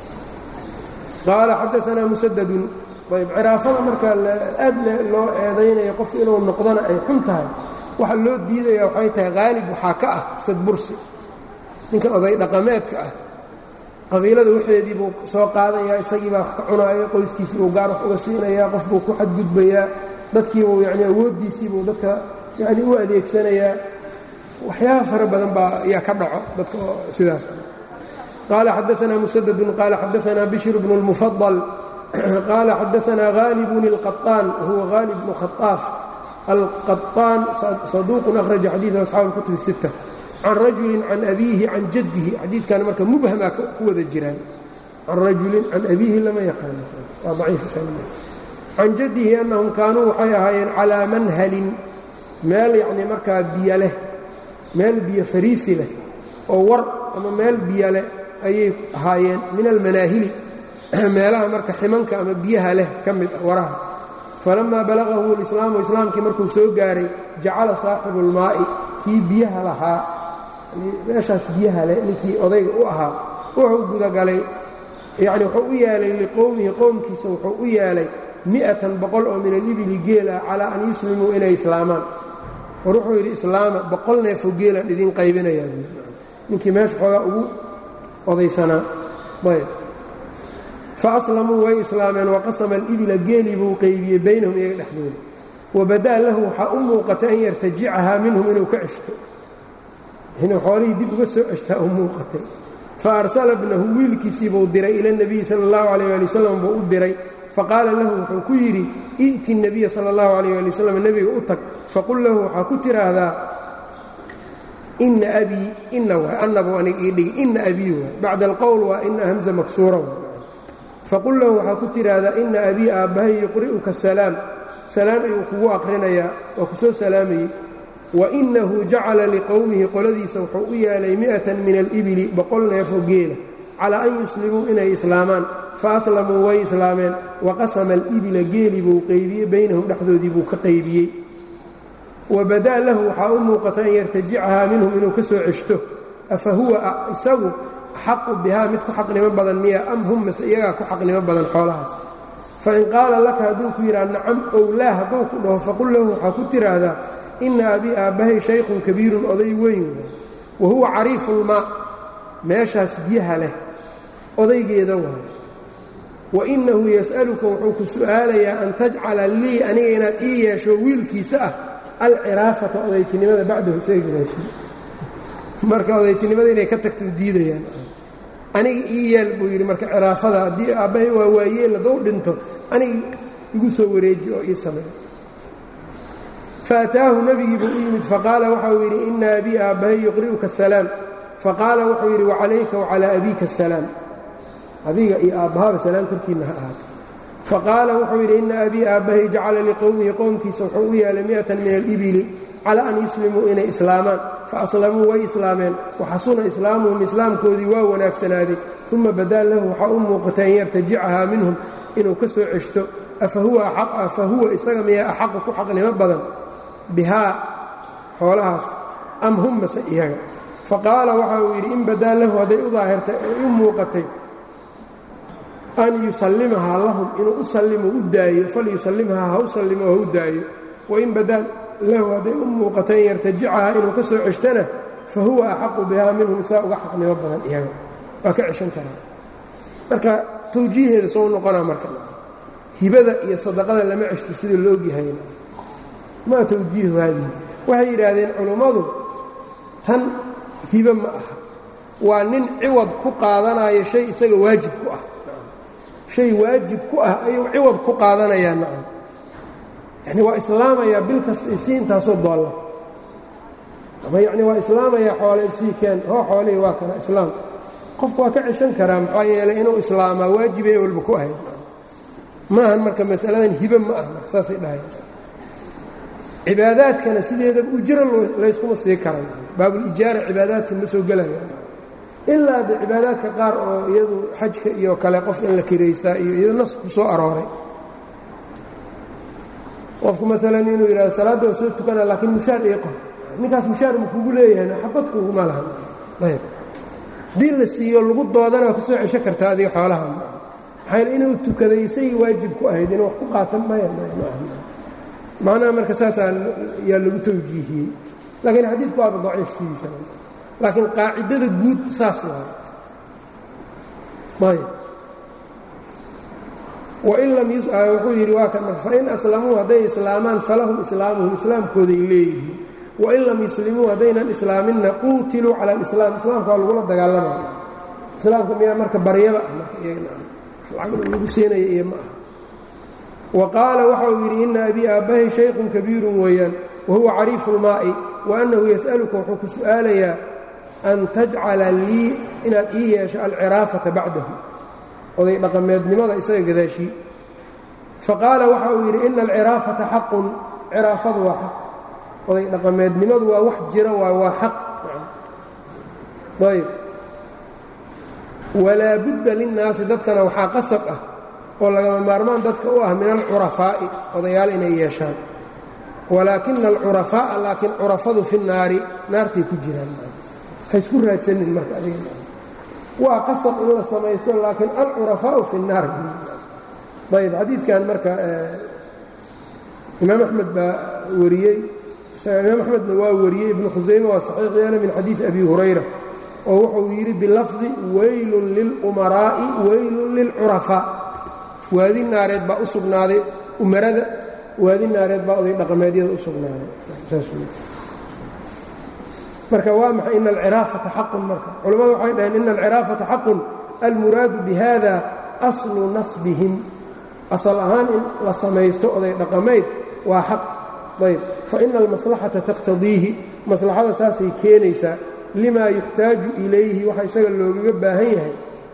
qaala xadaanaa musadadun ayb ciraafada marka aad loo eedaynayo qofka inuu noqdana ay xun tahay waxa loo diidaya waxay tahay haalib waxaa ka ah sadbursi ninkan oday dhaqameedka ah qabiilada waxeedii buu soo qaadayaa isagii baa wax ka cunaaya qoyskiisii buu gaar wax uga siinayaa qof buu ku xadgudbayaa dadkiibuu yani awooddiisii buu dadka yani u adeegsanayaa waxyaaba fara badan baa ayaa ka dhaco dadka oo sidaas qaala xadaanaa musadadun qaala xadaanaa bishr bnu اlmufadal qaala xadaanaa haalibun اlqaطaan wahuwa haalib bnu khaaaf alqaطaan saduuqun akhraja xadiiثa asxaabu اlkutub الsitta can rajulin can abiihi can jaddihi xadiidkan marka mubhamaa ku wada jiraan can rajulin can abiihi lama yaqaano waa daciif can jaddihi annahum kaanuu waxay ahaayeen calaa manhalin meel yacnii markaa biyo leh meel biyo fariisi leh oo war ama meel biyo leh ayay ahaayeen min almanaahili meelaha marka ximanka ama biyaha leh ka mid ah waraha falamaa balaqahu lislaamu islaamkii markuu soo gaaray jacala saaxibu اlmaa'i kii biyaha lahaa meeshaas biyaha leh ninkii odayga u ahaa wuxuu gudagalay yacni wuxuu u yeelay liqowmihi qowmkiisa wuxuu u yeelay mi'atan boqol oo min alibili geel ah calaa an yuslimuu inay islaamaan war wuxuu yidhi islaama boqol neefoo geelaan idiin qaybinayaa buui ninkii meesha xoogaa ugu odaysanaa ayb fa aslamuu way islaameen waqasama alibila geelii buu qaybiyey baynahum iyaga dhexdooda wabadaa lahu waxaa u muuqatay an yartajicahaa minhum inuu ka ceshto inuu xoolihii dib uga soo ceshtaa u muuqatay fa arsala bnahu wiilkiisii buu diray ila اnebiyi sala اllahu alayh ali wasalam buu u diray faqaala lahu wuxuu ku yidhi i'ti الnabiya sala اllahu alayh ali wasalam nebiga u tag faqul lahu waxaa ku tiraahdaa ina abii ina waay annabu aniga ii dhigi ina abii waay bacda alqowl waa ina hamza maksuura waay faqul lahu waxaa ku tiraahdaa ina abii aabbahay yuqri'uka salaam salaan ayuu kugu aqrinayaa waa ku soo salaamayey wainahu jacala liqowmihi qoladiisa wuxuu u yeelay mi'atan min alibili boqol neefoo geela calaa an yuslimuu inay islaamaan fa aslamuu way islaameen waqasama alibila geelii buu qaybiyey baynahum dhexdoodii buu ka qaybiyey wabadaa lahu waxaa u muuqata an yartajicahaa minhum inuu ka soo ceshto afa huwa isagu axaqu bihaa mid ku xaqnimo badan miya am hum mase iyagaa ku xaqnimo badan xoolahaas fain qaala laka hadduu ku yidhaha nacam ow laa hadduu ku dhaho faqul lahu waxaa ku tiraahdaa ina abii aabbahay shaykhun kabiirun oday weyn wa huwa cariifulmaa meeshaas biyaha leh odaygeeda waay wainahu yas'aluka wuxuu ku su'aalayaa an tajcala lii aniga inaad ii yeesho wiilkiisa ah alciraafata odaytinimada bacdahu isaga gadaashii marka odaytinimada inay ka tagto diidayaan aniga ii yeel buu yidhi marka ciraafada haddii aabbahay waa waayeel haddou dhinto aniga igu soo wareeji oo ii sameey faataahu nebigii buu u yimid faqaala waxau yidhi ina abii aabbahay yuqri'uka asalaam faqaala wuxuu yidhi wacalayka wacalaa abiika asalaam adiga iyo aabbahaba salaam korkiinna ha ahaato faqaala wuxuu yidhi ina abii aabbahay jacala liqowmihi qowmkiisa wuxuu u yeelay mi'atan min alibili calaa an yuslimuu inay islaamaan faaslamuu way islaameen waxasuna islaamuhum islaamkoodii waa wanaagsanaaday uma badaa lahu waxaa u muuqata an yartajicahaa minhum inuu ka soo ceshto afa huwa isaga miyaa axaqu ku xaqnimo badan bihaa xoolahaas am hum mase iyaga faqaala waxa uu yidhi in badaa lahu hadday u daahirtay ay u muuqatay an yusallimahaa lahum inuu u sallimo u daayo falyusallimhaa ha u sallimo ha u daayo wain badaa lahu hadday u muuqatay an yartajicahaa inuu ka soo ceshtana fa huwa axaqu bihaa minhum isaa uga xaqnimo badan iyaga waa ka ceshan karaa marka tawjiiheeda soo noqonaa marka hibada iyo sadaqada lama ceshto sida loogyahay maa tawjiihu haadihi waxay yidhaahdeen culummadu tan hibe ma aha waa nin ciwad ku qaadanayo shay isaga waajib ku ah shay waajib ku ah ayuu ciwad ku qaadanayaa nacam yacni waa islaamayaa bil kasta isii intaasoo doolla ama yacni waa islaamayaa xoole isii keen hoo xoolihii waa kana islaam qofku waa ka ceshan karaa maxaa yeelay inuu islaamaa waajibay walba ku ahayd maahan marka masaladan hibe ma ah marka saasay dhahayan cibaadaadkana sideedaba ujro layskuma sii karan baabulijaara cibaadaadka ma soo gelaya ilaa de cibaadaadka qaar oo iyadu xajka iyo kale qof in la kiraystaa iyo iyado nas ku soo arooray qofku maalan inuu yidhahdo salaadda waa soo tukana laakiin mushaar ii qor ninkaas mushaar ma kugu leeyahay xabad kuguma lahan ayb haddii la siiyo lagu doodana waa ka soo cesho kartaa adiga xoolaha maxaa inuu tukaday isagii waajib ku ahayd inuu wax ku qaatan maya macnaha marka saasaa yaa lagu tawjiihiyey laakiin xadiidku waaba daciif sidiisa laakiin qaacidada guud saas waayo ayb wain lam wuxuu yidhi waa kan marka fain aslamuu hadday islaamaan falahum islaamuhum islaamkooday leeyihiin wain lam yuslimuu haddaynan islaaminna quutiluu cala alislaam islaamka waa lagula dagaalamaya islaamka miyaa marka baryada ah marka iyagana lagu siinaya iyo ma ah wa qaala waxa uu yidhi ina abii aabbahay shaykhun kabiirun weeyaan wahuwa cariifu lmaa'i wa annahu yas'aluka wuxuu ku su'aalayaa an tajcala lii inaad ii yeesho alciraafata bacdahu oday dhaqameednimada isaga gadaashii faqaala waxa uu yidhi ina alciraafata xaqun ciraafadu waa xaq oday dhaqameednimadu waa wax jira waa waa xaq ayb walaa budda linnaasi dadkana waxaa qasab ah oo lagama maarmaan dadka u ah min alcurafaa'i odayaal inay yeeshaan walaakina alcurafaa'a laakiin curafadu fi naari naartay ku jiraan ha isku raadsanin marka adiga waa qasab in la samaysto laakiin alcurafaau fi الnaar ayb xadiidkan marka imaam axmed baa wariyey imaam axmedna waa wariyey ibnu khusayme waa saxiix yeele min xadiidi abi hurayra oo wuxuu yidhi bilafdi weylun lilumaraa'i weylun lilcurafaa waadi naareed baa u sugnaaday umarada waadi naareed baa oday dhaqameedyada u sugnaaday marka waa maxay ina alciraafata xaqun marka culammadu waxay dhaheen ina alciraafata xaqun almuraadu bihada aslu nasbihim asal ahaan in la samaysto oday dhaqamayd waa xaq ayb faina almaslaxata taqtadiihi maslaxada saasay keenaysaa limaa yuxtaaju ilayhi waxa isaga loogaga baahan yahay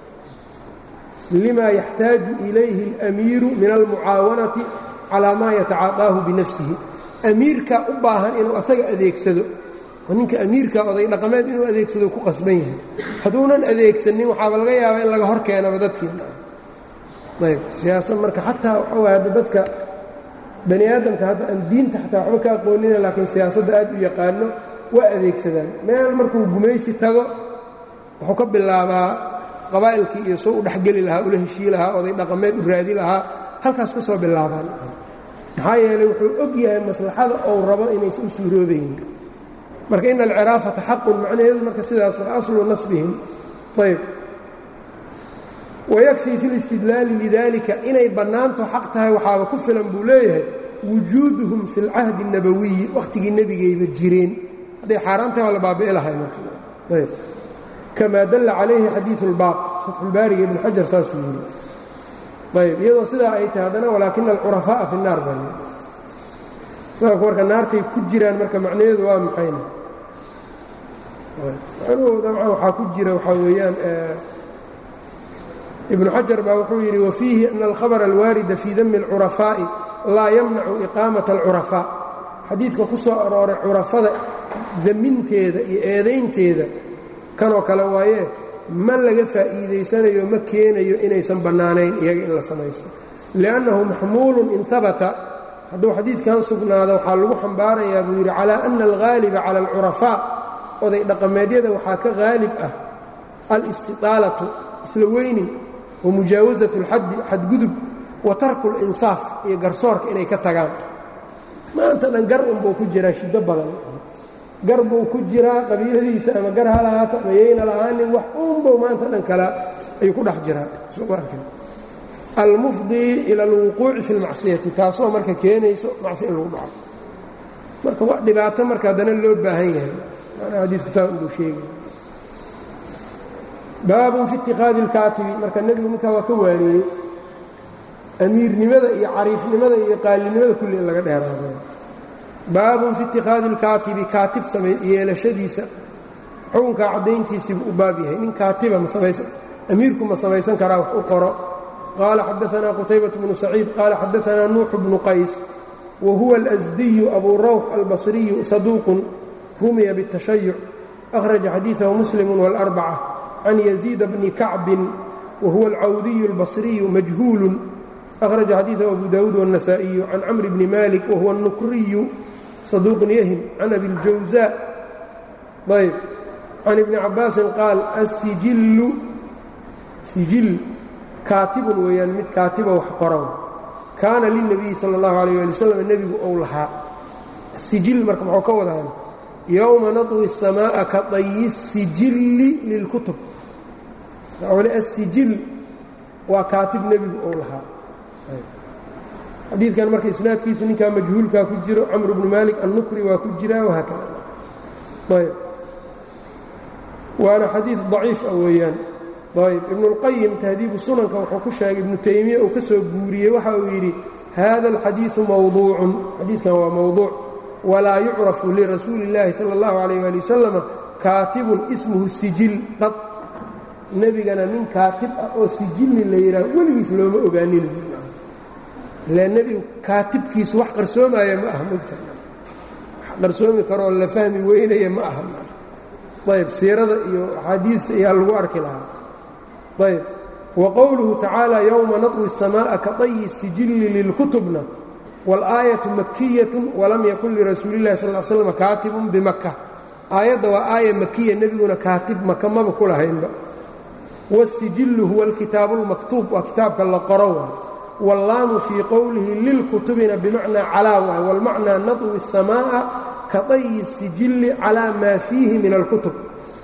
lima yaxtaaju ilayhi alamiiru min almucaawanati calaa maa yatacaadaahu binafsihi amiirkaa u baahan inuu asaga adeegsado ninka amiirka oday dhaqameed inuu adeegsado ku qasban yahay hadduunan adeegsanin waxaaba laga yaabaa in laga hor keenaba dadkiina ayb siyaasad marka xataa waxa way hadda dadka bani aadamka hadda aan diinta xataa waxba ka aqoonina laakiin siyaasadda aad u yaqaano waa adeegsadaan meel markuu gumaysi tago wuxuu ka bilaabaa qabaa'ilkii iyo soo u dhexgeli lahaa ula heshii lahaa oday dhaqameed u raadi lahaa halkaas ka soo bilaabaan maxaa yeelay wuxuu og yahay maslaxada ou rabo inaysan u suuroobayn marka ina alciraafata xaqun macnaheedu marka sidaas waa aslu nasbihim ayb wayakfii fi listidlaali lidalika inay bannaanto xaq tahay waxaaba ku filan buu leeyahay wujuuduhum fi lcahdi الnabawiyi wakhtigii nebigayba jireen hadday xaaraan tahay waa la baabi'i lahay marayb kamaa dalla calayhi xadiiu اlbaaq fatxulbaariga ibn xajar saasuu yiri ayb iyadoo sidaa ay tahay haddana walaakina alcurafaaءa fi الnaar baa sababka marka naartay ku jiraan marka macnaheedu waa maxayna macnuhu dabcan waxaa ku jira waxaa weeyaan ibnu xajar baa wuxuu yidhi wafiihi ana alkhabra alwaarida fii dami اlcurafaaءi laa yamnacu iqaamata alcurafaa xadiidka ku soo arooray curafada daminteeda iyo eedaynteeda kanoo kale waaye ma laga faa'iidaysanayo ma keenayo inaysan bannaanayn iyaga in la samaysto liannahu maxmuulun in habata hadduu xadiidkan sugnaado waxaa lagu xambaarayaa buu yidhi calaa ana alghaaliba cala alcurafaa oday dhaqameedyada waxaa ka haalib ah alistitaalatu isla weynin wa mujaawasatu اlxaddi xadgudub wa tarku اlinsaaf iyo garsoorka inay ka tagaan maanta dhan gar unbuu ku jiraa shiddo badan gar buu ku jiraa qabiiladiisa ama gar ha lahaata ama yayna lahaanin wax unbuu maanta dhan kala ayuu ku dhex jiraa almufdii ila alwuquuci fi اlmacsiyati taasoo marka keenayso macsi in lagu dhaco marka waa dhibaato marka haddana loo baahan yahay manaa xadiidku saa unbuu sheegay baabun fi itikaadi اlkaatibi marka nebigu ninkaa waa ka waaniyey amiirnimada iyo cariifnimada iyo qaalinimada kulli in laga dheeraado baabun fi itikaadi اlkaatibi kaatib samay yeelashadiisa xukunkaa caddayntiisiibuu u baab yahay nin kaatiba amiirku ma samaysan karaa wax u qoro qaala xadaanaa qutaybaة bnu saciid qaala xadaanaa nuuxu bnu qays wa huwa alasdiyu abu rawx albasriyu saduuqun rumiya bالtashayuc akhraja xadiiثahu muslimu wاlarbacة can yaziida bni kacbin wa huwa alcawdiyu اlbasriyu majhuulu akhraja xadiiثahu abu dawuud wالnasaئiyu can camri bni malik wahuwa الnukriyu saduuqun yahim can abi اljawza ayb can ibni cabaasin qaal asijillu sijil kaatibun weeyaan mid kaatiba wax qoran kaana lilnabiyi sala اllahu alayh ali wasalam nebigu ou lahaa sijil marka muxuu ka wadaan yowma nadwi الsamaaءa ka dayi sijilli lilkutub wali asijil waa kaatib nebigu ou lahaa xadiidkan marka isnaadkiisu ninkaa majhuulkaa ku jiro camr bnu malik annukri waa ku jiraa wahaakada ayb waana xadiid daciif ah weeyaan ayb ibnu اlqayim tahdiibu sunanka wuxuu ku sheegay ibnu taymiya uu ka soo guuriyey waxa uu yidhi hada alxadiiثu mawduucun xadiidkan waa mawduuc walaa yucrafu lirasuuli اllaahi salى اllahu alayh ali wasalama kaatibun ismuhu sijil qad nebigana nin kaatib ah oo sijilli la yidhaah weligiis looma ogaanin ila nebigu kaatibkiisu wax qarsoomaya ma aha mogta wax qarsoomi karoo la fahmi weynaya ma aha ayb siirada iyo axaadiidta ayaa lagu arki lahaa ayb wa qowluhu tacaala yowma nadwi الsamaaءa ka dayi sijilli lilkutubna wاlaayaةu makiyatu walam yakun lirasuuli اllahi sal l slam kaatibun bimaka aayadda waa aaya makiya nebiguna kaatib maka maba ku lahaynba wاsijillu huwa alkitaabu اlmaktuub waa kitaabka la qoro waay wاllaamu fii qowlihi lilkutubina bimacnaa calaa waay wاlmacnaa nadwi الsamaaءa ka dayi sijilli calaa maa fiihi min alkutub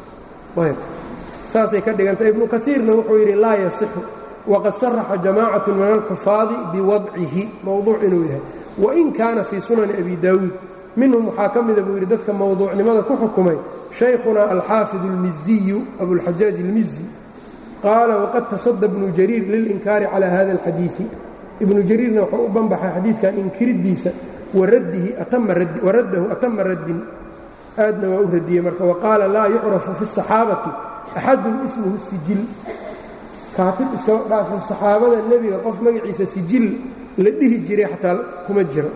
saasay ka dhigantay ibnu kaiirna wuxuu yidhi laa yasixu waqad saraxa jamacaة min alxufaadi biwadcihi mowduuc inuu yahay wain kaana fii sunani abi daawuud minhum waxaa ka mida buu yidhi dadka mowduucnimada ku xukumay shaykhuna alxaafid اlmiziyu abulxajaaj اlmizi qaala waqad tasada bnu jariir lilinkaari calى hada اlxadiiثi ibnu jariirna wuxuu u banbaxay xadiidkan inkiridiisa waradahu atama raddin aadna waa u radiyey marka waqaala laa yucrafu fi الصaxaabati axadun ismuhu sijil kaatib iskaba dhaafin saxaabada nebiga qof magaciisa sijil la dhihi jiray xataa kuma jiro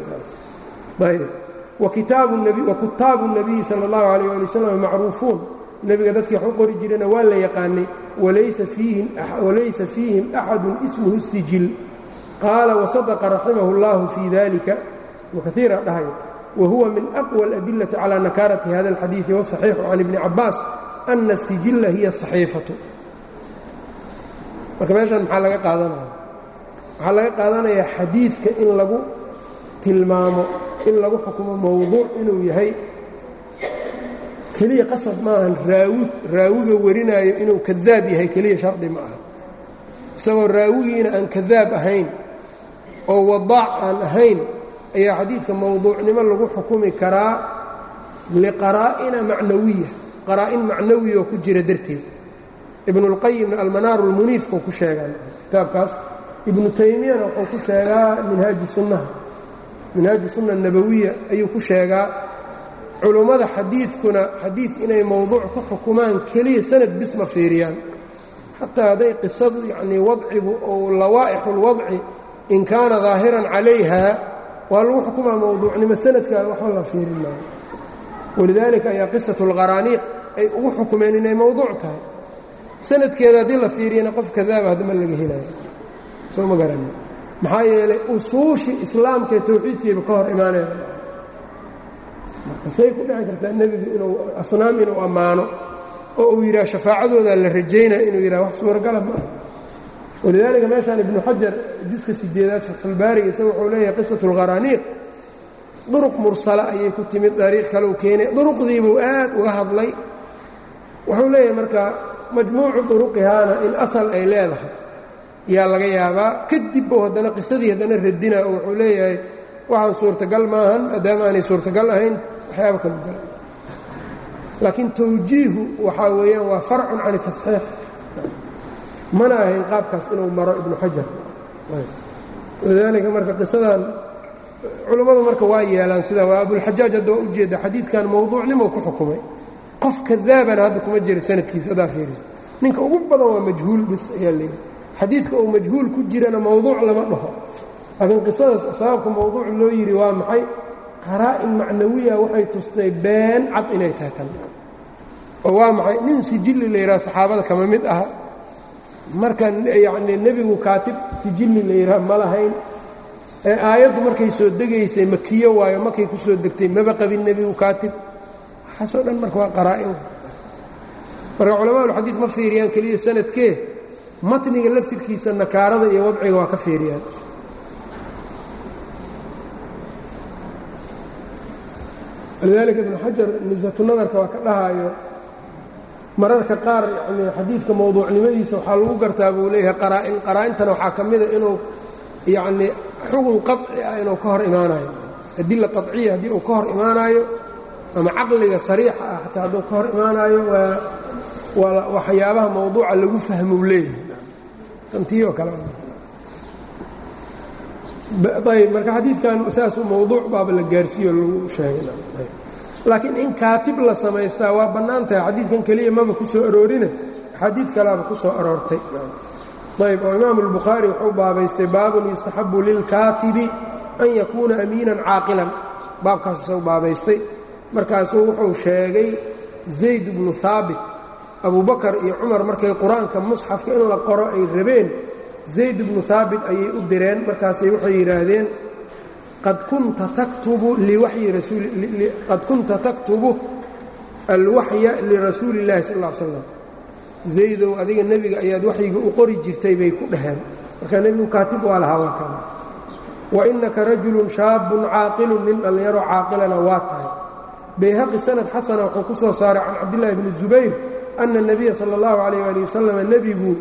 wakutaabu الnabiyi salى اllahu عalيه ali waslm macruufuun nebiga dadkii wax u qori jirayna waa la yaqaanay walaysa fiihim axadu ismuhu sijil qaala wasadaqa raximah اllahu fii dalika ibnu kaiira dhahaya wahuwa min aqwى اladilati calى nakaarati hada اlxadiiثi wالصaxiixu can ibni cabaas ana الsijilla hiya صaxiifatu marka meeshan maxaa laga qaadanaya waxaa laga qaadanayaa xadiidka in lagu tilmaamo in lagu xukumo mowduuc inuu yahay keliya qasab maahan raawi raawiga warinaayo inuu kadaab yahay keliya shardi ma aha isagoo raawigiina aan kadaab ahayn oo wadaac aan ahayn ayaa xadiidka mowduucnimo lagu xukumi karaa liqaraa'ina macnawiya qaraa-in macnawiya oo ku jira darteed ibnulqayimna almanaaru lmuniifkuu ku sheegaa kitaabkaas ibnu taymiyana wuxuu ku sheegaa minhaaji sunnaha minhaaji sunna nabawiya ayuu ku sheegaa culummada xadiidkuna xadiid inay mowduuc ku xukumaan keliya sanad bis ma fiiriyaan xataa hadday qisadu yacnii wadcigu ou lawaa'ixu lwadci in kaana daahiran calayha waa lagu xukumaa mowduucnimo sanadka waxba la fiirin maayo walidaalika ayaa qisatu alqaraaniiq ay ugu xukumeen inay mowduuc tahay sanadkeeda haddii la fiiriyana qof kadaaba haddama laga helayo soo ma garani maxaa yeelay usuushii islaamka ee towxiidkiiba ka hor imaanaya marka say ku dhici kartaa nebigu inuu asnaam inuu ammaano oo uu yidhaha shafaacadooda la rajaynaya inuu yidhaha wax suuragala ma aha walidaalika meeshaan ibnu xajar juska sideedaad fatxulbaariga isaga wuxuu leeyahay qisatu alqaraaniiq duruq mursala ayay ku timid dariiq kale u keenay duruqdiibuu aad uga hadlay wuxuu leeyahay marka majmuucu duruqihaana in asal ay leedahay yaa laga yaabaa kadib buu haddana qisadii haddana radina oo wuxuu leeyahay waxaan suurtagal maahan maadaama aanay suurtagal ahayn waxyaaba kalu gala laakiin tawjiihu waxaa weeyaan waa farcun can tasxiix mana ahayn qaabkaas inuu maro ibnu xajar walidaalika marka qisadan culummadu marka waa yeelaan sida waa abulxajaaj hadda waa ujeeda xadiidkan mowduucnimo ku xukumay qof kadaabana hadda kuma jira sanadkiisa haddaa fiirisa ninka ugu badan waa majhuul bis ayaa leeyihi xadiidka uu majhuul ku jirana mowduuc lama dhaho laakiin qisadaas sababka mowduuc loo yidhi waa maxay qaraa-in macnawiya waxay tustay been cad inay tahay tan oo waa maxay nin sijilli la yidhaha saxaabada kama mid aha marka yacnii nebigu kaatib sijilli la yidhaha ma lahayn ee aayaddu markay soo degaysay makiyo waayo markay ku soo degtay maba qabin nebigu kaatib waxaasoo dhan marka waa qaraa-in marka culamaaulxadiid ma fiiriyaan keliya sanadkee matniga laftirkiisa nakaarada iyo wadciga waa ka fiiriyaan walidaalika ibnu xajar nusatunadarka waa ka dhahaayo mararka qaar yani xadiidka mowduucnimadiisa waxaa lagu gartaa buu leeyahay qaraa-in qaraa-intana waxaa ka mida inuu yacnii xugun qaci ah inuu ka hor imaanayo adila qaciya haddii uu ka hor imaanaayo ama caqliga sariixa ah xataa hadduu ka hor imaanaayo waa waa waxyaabaha mowduuca lagu fahmou leeyahay tantii oo kale ayb marka xadiidkan saasuu mowduuc baaba la gaarsiiyo lagu sheegay laakiin in kaatib la samaystaa waa bannaan tahay xadiidkan keliya maba ku soo aroorina xadiid kalaaba ku soo aroortay ayb oo imaamu albukhaari wuxuu baabaystay baabun yustaxabu lilkaatibi an yakuuna amiinan caaqilan baabkaas isagu baabaystay markaasuu wuxuu sheegay zayd bnu haabit abubakar iyo cumar markay qur-aanka musxafka in la qoro ay rabeen zayd bnu haabit ayay u direen markaasay waxay yidhaahdeen qad kunta taktubu liwayi raqad kunta taktubu alwaxya lirasuuli اllahi sal ll slam zaydow adiga nebiga ayaad waxyiga u qori jirtay bay ku dhaheen marka nebigu kaatib waa lahaa waa kan wa inaka rajulun shaabun caaqilun nin dhallinyaro caaqilana waa tahay bayhaqi sanad xasana wuxuu ku soo saaray can cabdillahi bni zubayr ana الnabiya salى اllahu alayh ali wasalam nebigu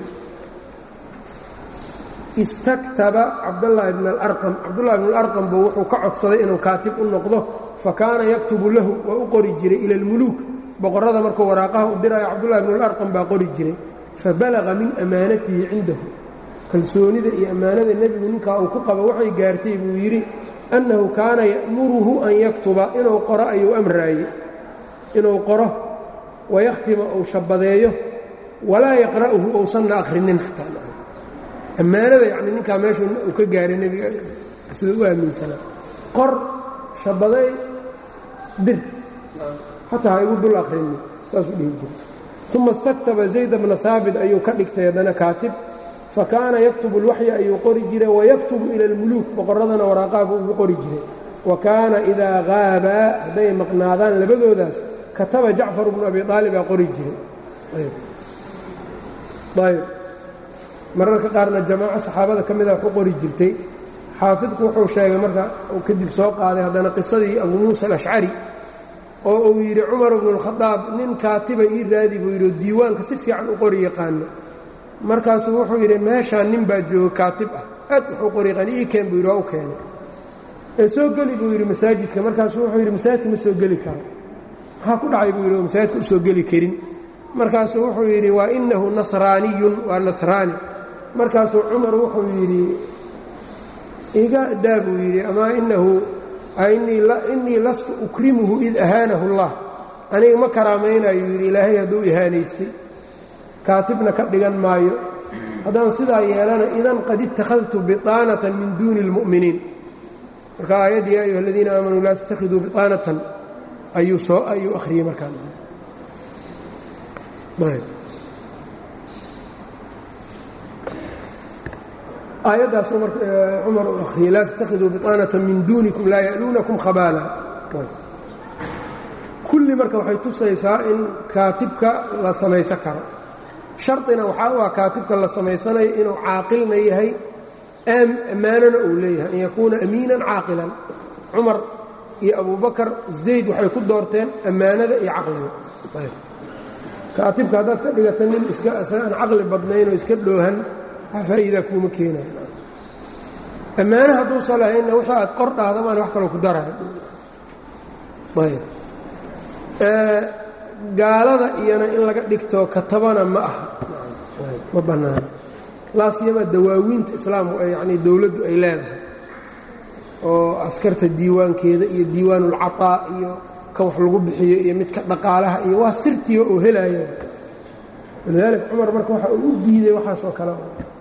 istaktaba cabdاllahi bn alarqam cabdullahi bn alarqam buu wuxuu ka codsaday inuu kaatib u noqdo fakaana yaktubu lahu waa u qori jiray ila اlmuluuk boqorrada markuu waraaqaha u diraayo cabdullahi bn alarqam baa qori jiray fabalaga min amaanatihi cindahu kalsoonida iyo ammaanada nebigu ninkaa uu ku qabo waxay gaartay buu yidhi annahu kaana ya'muruhu an yaktuba inuu qoro ayuu amraayey inuu qoro wayakhtima uu shabadeeyo walaa yaqra'uhu uusanna akhrinin xataa ammaanada yacni ninkaa meeshu uu ka gaaray nebiga sida u aaminsanaa qor shabaday dir xataa ha igu dul akhrinin saasuu dhihi jiray uma istaktaba zayda bna haabit ayuu ka dhigtay haddana kaatib fakaana yaktubu اlwaxya ayuu qori jiray wayaktubu ila اlmuluuk boqorradana waraaqaabuu ugu qori jiray wa kaana idaa haabaa hadday maqnaadaan labadoodaas kataba jacfar bnu abi aalibaa qori jiray ayb mararka qaarna jamaaco saxaabada ka mida wax u qori jirtay xaafidku wuxuu sheegay marka uu kadib soo qaaday haddana qisadii abu muusa alashcari oo uu yidhi cumar bnu اlkhadaab nin kaatiba ii raadi buu yidhi oo diiwaanka si fiican u qori yaqaano markaasuu wuxuu yidhi meeshaan nin baa jooga kaatib ah aad wuxuu qoriiqan ii keen buu yidhi waa u keenay ee soo geli buu yidhi masaajidka markaasuu wuxuu yidhi masaajidka ma soo geli karo maxaa ku dhacay buu yidhi oo masaajidka u soo geli karin markaasuu wuxuu yidhi waa inahu nasraaniyun waa nasraani markaasuu cumar wuxuu yidhi iga daa buu yidhi amaa inahu innii lastu ukrimuhu id ahaanahu اllah aniga ma karaamaynayo yidhi ilaahay hadduu ihaanaystay kaatibna ka dhigan maayo haddaan sidaa yeelana idan qad ittakhadtu biطaanatan min duuni اlmu'miniin marka aayaddii ya ayuha aladiina aamanuu laa tattakhiduu biطaanatan ayuu soo ayuu akhriyey markaan aayaddaasuu mar cumar uu akhriyey laa tattakhiduu biطaanatan min duunikum laa ya'luunakum khabaala kulli marka waxay tusaysaa in kaatibka la samaysan karo shardina waxaa u ah kaatibka la samaysanayo inuu caaqilna yahay ammaanana uu leeyahay an yakuuna amiinan caaqilan cumar iyo abubakar zayd waxay ku doorteen ammaanada iyo caqliga kaatibka haddaad ka dhigata nin iska isagaan caqli badnaynoo iska dhoohan wax faa'iidaa kuuma keenayo ammaane hadduusan lahaynna wixii aad qor dhahdamaan wax kaloo ku daraya ayb gaalada iyana in laga dhigto katabana ma aha ma bannaano laasiyama dawaawiinta islaamku yani dowladdu ay leedahay oo askarta diiwaankeeda iyo diiwaanulcataa iyo kan wax lagu bixiyo iyo midka dhaqaalaha iyo waa sirtiga oo helaya walidaalika cumar marka waxa uu u diiday waxaasoo kale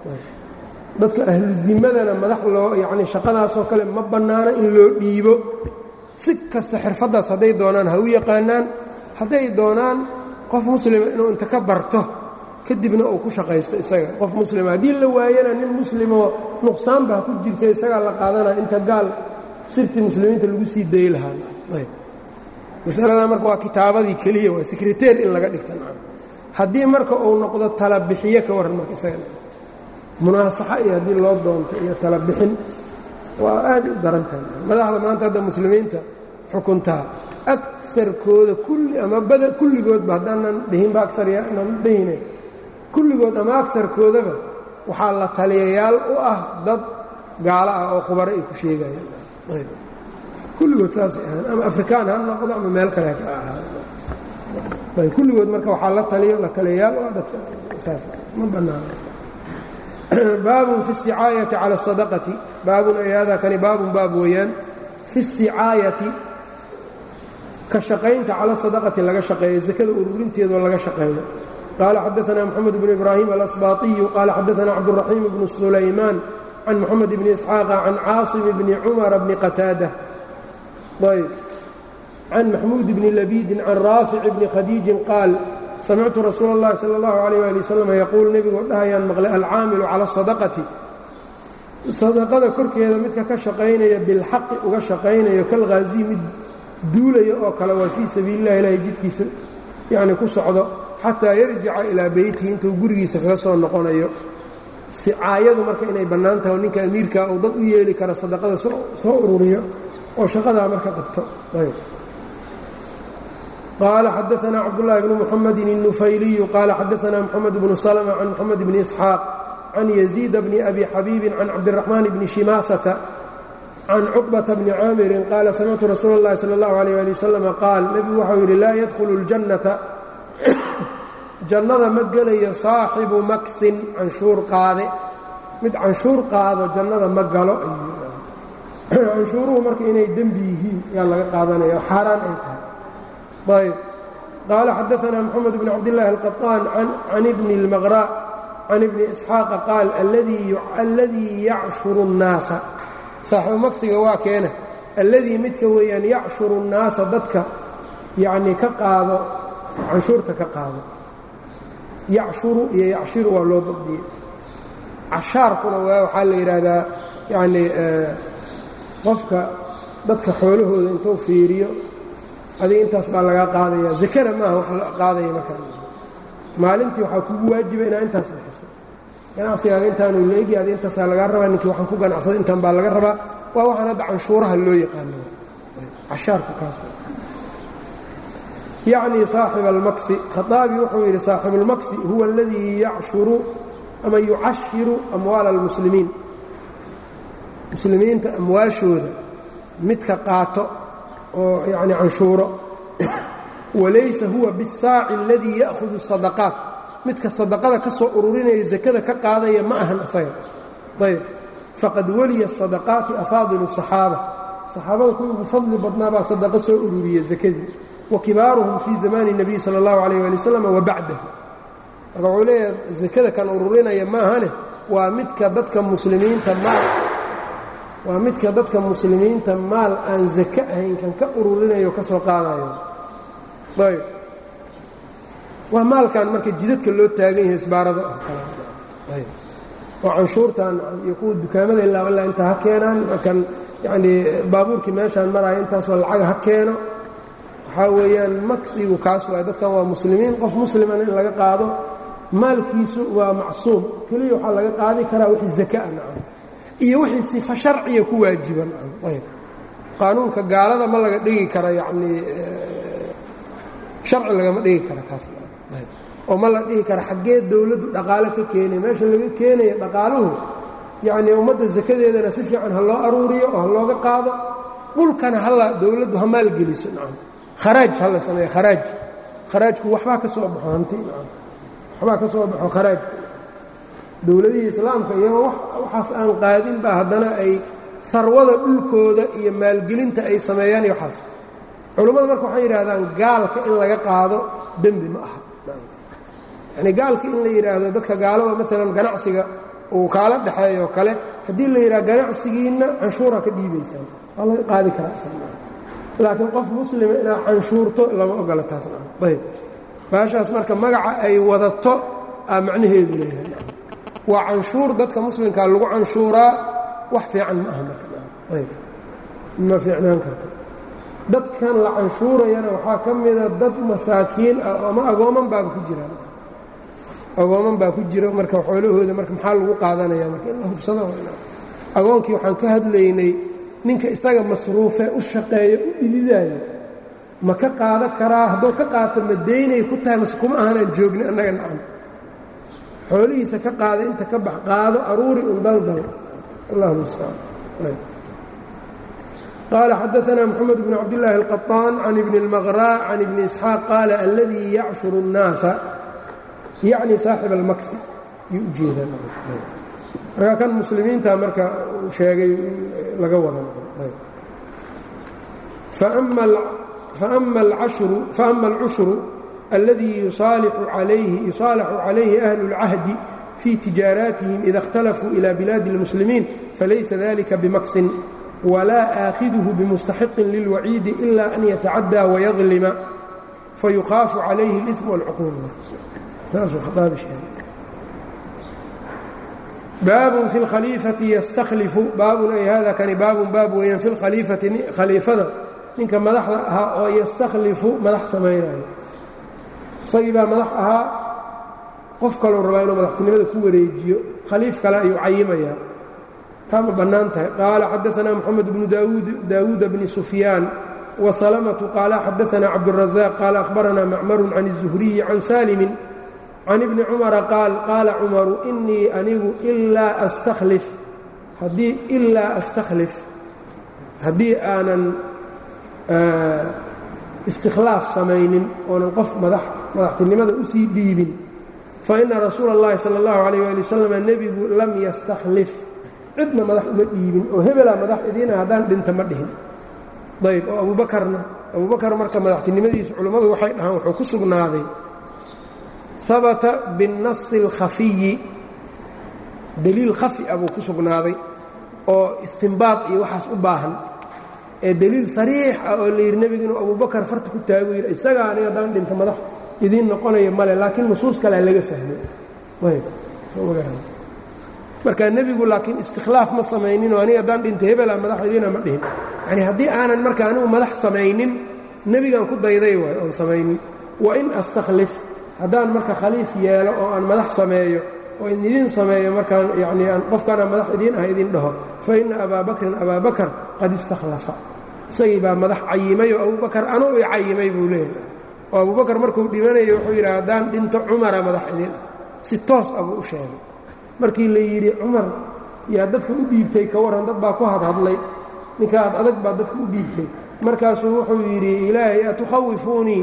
dadka ahludimadana madax loo yacni shaqadaasoo kale ma bannaano in loo dhiibo si kasta xirfaddaas hadday doonaan ha u yaqaanaan hadday doonaan qof muslima inuu inta ka barto kadibna uu ku shaqaysto isaga qof muslima haddii la waayana nin muslimoo nuqsaanba ha ku jirta isagaa la qaadanaya inta gaal sirtii muslimiinta lagu sii dayi lahaa masaladaa marka waa kitaabadii keliya waa sekreteer in laga dhigta haddii marka uu noqdo talabixiye ka warran marka isaga munaasaxa iyo haddii loo doonto iyo talabixin waa aad u darantahay madaxda maanta hadda muslimiinta xukuntaa aarkooda kulli ama bada kulligoodba haddaanan dhihinba aaryanan dhihine kulligood ama agarkoodaba waxaa la taliyayaal u ah dad gaalo ah oo khubaro ay ku sheegayaan kulligood saasay ahaan ama afrikaan ha noqdo ama meel kale ka ahaa kulligood marka waxaa la taliyo la taliyayaal u ah dadka saas ma bannaano baabun fi الsicaayati calى الsadaqati baabun ay hada kani baabun baab weeyaan fi الsicaayati ka shaqaynta cala sadaqati laga shaqeeyo zakada ururinteedoo laga shaqeeyo qaala xadaثna mxamed bn ibraahim alasbaطiyu qaala xadaثna cabdالraxiim bnu sulaymaan can moxamed bni isxaaqa can caasim bni cumara bni qataada ayb can maxmuud bni labiidin can raafic bni khadiijin qaal samictu rasuula اllahi salى اllahu عalيh ali wasalam yaquul nebigoo dhahayaan maqlay alcaamilu cala الsadaqati sadaqada korkeeda midka ka shaqaynaya bilxaqi uga shaqaynayo kalghaaziy mid duulaya oo kale waa fii sabiili اllahi ilahay jidkiisa yacni ku socdo xataa yarjica ilaa beytihi intuu gurigiisa kaga soo noqonayo sicaayadu marka inay bannaan tahay oo ninka amiirkaa uu dad u yeeli kara sadaqada soo ururiyo oo shaqadaa marka qabto qaala xadaثna cabdالlahi bn mxamedi الnufayliyu qaala xadaثna mxamed bnu slma can mxamed bni isxaaq can yaziid bni abi xabiibin can cabdالraxmaan bni shimaasata can cuqbata bni caamirin qaala samictu rasuula اllahi salى اllahu عalيh ali wasalam qaal nebigu waxau yidhi laa yadkhulu اljannata jannada ma gelayo saaxibu maksin canshuur qaade mid canshuur qaado jannada ma galo canshuuruhu marka inay dembi yihiin yaa laga qaadanaya oo xaaraan ay tahay ayb qaala xadaثna mxamed bn cabdالlahi الqaطaan can ibni اlmaqra can ibni isxaaqa qaal alladii yacshuru الnaasa saaxibu maksiga waa keena alladii midka weeyaan yacshuru الnaasa dadka yacnii ka qaado canshuurta ka qaado yacshuru iyo yacshiru waa loo dabdiyey cashaarkuna waa waxaa la yidhaahdaa yacnii qofka dadka xoolahooda intuu fiiriyo adiga intaas baa lagaa qaadaya zakana maaha wax la qaadaya markaa maalintii waxaa kugu waajiba inaad intaas bixiso ganacsigaaga intaanu leegi adi intaasaa lagaa rabaa ninkii waxaan ku ganacsada intaan baa laga rabaa waa waxaan hadda canshuuraha loo yaqaano cashaarku kaas yacnii saaxiba almaksi khaaabi wuxuu yidhi saaxibuulmaksi huwa aladii yacshuru ama yucashiru amwaala almuslimiin muslimiinta amwaashooda midka qaato oo yacni canshuuro walaysa huwa bisaaci aladii ya'hudu sadaqaat midka sadaqada ka soo ururinaya sakada ka qaadaya ma ahan isaga ayb faqad weliya sadaqaati afaadilu saxaaba saxaabada kuwii ugu fadli badnaa baa sadaqa soo ururiya sakadii wa kibaaruhum fii zamaani الnabiy salى اllahu alayh ali wasalam wa bacdahu marka wuxuu leeyahay sakada kan ururinaya maahane waa midka dadka muslimiinta maal waa midka dadka muslimiinta maal aan zake ahayn kan ka ururinayo ka soo qaadayo ayb waa maalkan marka jidadka loo taagan yahay isbaarada ah ayb oo canshuurtan iyo kuwa dukaamada ilaa ilaa inta ha keenaan kan yacnii baabuurkii meeshaan maraayo intaasoo lacaga ha keeno waxaa weeyaan maqsigu kaas waay dadkan waa muslimiin qof musliman in laga qaado maalkiisu waa macsuum keliya waxaa laga qaadi karaa wixii zakaa nacam iyo wixii sifa sharciya ku waajiba nacam ayb qaanuunka gaalada ma laga dhigi kara yacnii sharci lagama dhigi kara kaas ayb oo ma la dhihi kara xaggee dowladdu dhaqaale ka keenaya meesha laga keenaya dhaqaaluhu yacnii ummadda sakadeedana si fiican ha loo aruuriyo oo ha looga qaado dhulkana hala dowladdu ha maalgeliso nacam kharaaj ha la sameeyo kharaaj kharaajku waxbaa ka soo baxo hanti nacam waxbaa ka soo baxo kharaajka dowladihii islaamka iyagoo waxaas aan qaadin baa haddana ay harwada dhulkooda iyo maalgelinta ay sameeyaan iyo waxaas culammada marka waxay yidhaahdaan gaalka in laga qaado dembi ma aha yacnii gaalka in la yidhaahdo dadka gaalada maalan ganacsiga uu kaala dhexeeyo oo kale haddii la yidhaha ganacsigiinna canshuuraa ka dhiibaysaan waa laga qaadi karaa laakiin qof muslima inaad canshuurto lama ogola taasna ayb baashaas marka magaca ay wadato aa macnaheedu leeyahay waa canshuur dadka muslimkaa lagu canshuuraa wax fiican ma aha markaayb ma fiicnaan karto dadkan la canshuurayana waxaa ka mida dad masaakiin ah ama agooman baaba ku jiraan agooman baa ku jira marka xoolahooda marka maxaa lagu qaadanaya marka in la hubsado agoonkii waxaan ka hadlaynay ninka isaga masruufee u shaqeeyo u dhididaayo ma ka qaada karaa hadduu ka qaato ma daynay ku tahay mase kuma ahanaan joogni annaga nacam xoolihiisa ka qaada inta ka bax qaado aruuri un daldal allah mustacaan qaala xadaanaa moxamed bn cabdillaahi alqaطaan can ibni اlmaqraa can ibni isxaaq qaala aladii yacshuru الnaasa yacni saaxib almaksi yuu u jeedaa marka kan muslimiinta marka uu sheegay laga wada faama alcushru alladii yusaalaxu calayhi ahlu اlcahdi fii tijaaraatihim ida اkhtalafuu ila bilaadi اlmuslimiin falaysa dalika bimaksin walaa aakhiduhu bimustaxiqin lilwaciidi ila an yatacaddaa wayadlima fayukhaafu calayhi اlإثm wاlcuquub baabun fi اlkhaliifati yastaklifu baabun ay hada kani baabun baab weeyaan fi lkhaliifati khaliifada ninka madaxda ahaa oo yastakhlifu madax samaynayo isagii baa madax ahaa qof kalou rabaa inuu madaxtinimada ku wareejiyo khaliif kale ayuu cayimayaa taa ma bannaan tahay qaala xadaanaa moxamed bnu daawuuda bni sufyaan wasalamatu qaala xadaanaa cabdurazaaq qaala ahbaranaa macmarun can الzuhriyi can saalimin can ibni cumara qaal qaala cumaru inii anigu ilaa astakhlif haddii ilaa astakhlif haddii aanan istikhlaaf samaynin oonan qof madax madaxtinimada usii dhiibin fa ina rasuula اllahi sala اllahu alayh ali wasalam nebigu lam yastakhlif cidna madax uma dhiibin oo hebelaa madax idiina haddaan dhinta ma dhihin ayb oo abuubakarna abuubakar marka madaxtinimadiisu culimmadu waxay dhahaan wuxuu ku sugnaaday habata binnasi اlkhafiyi deliil khafi ah buu ku sugnaaday oo istimbaad iyo waxaas u baahan ee deliil sariix ah oo la yidhi nebigu inuu abubakar farta ku taago yidhi isagaa aniga haddaan dhinta madax idiin noqonaya male laakiin nusuus kalea laga fahmay marka nebigu laakiin istikhlaaf ma samaynin oo aniga haddaan dhinta hebela madax idiina ma dhihin yacnii haddii aanan marka anigu madax samaynin nebigaan ku dayday waay oon samaynin wa in astakhlif haddaan marka khaliif yeelo oo aan madax sameeyo oo in idiin sameeyo markaan yacnii aan qofkaana madax idiin ah idin dhaho fa inna abaa bakrin abaa bakar qad istakhlafa isagii baa madax cayimay oo abubakar anuu i cayimay buu leeyahay oo abubakar markuu dhimanayo wuxuu yidhi haddaan dhinto cumara madax idiin ah si toos ah buu u sheegay markii la yidhi cumar yaa dadka u dhiibtay ka warran dad baa ku hadhadlay ninka ad adag baa dadka u dhiibtay markaasuu wuxuu yidhi ilaahay atukhawifuunii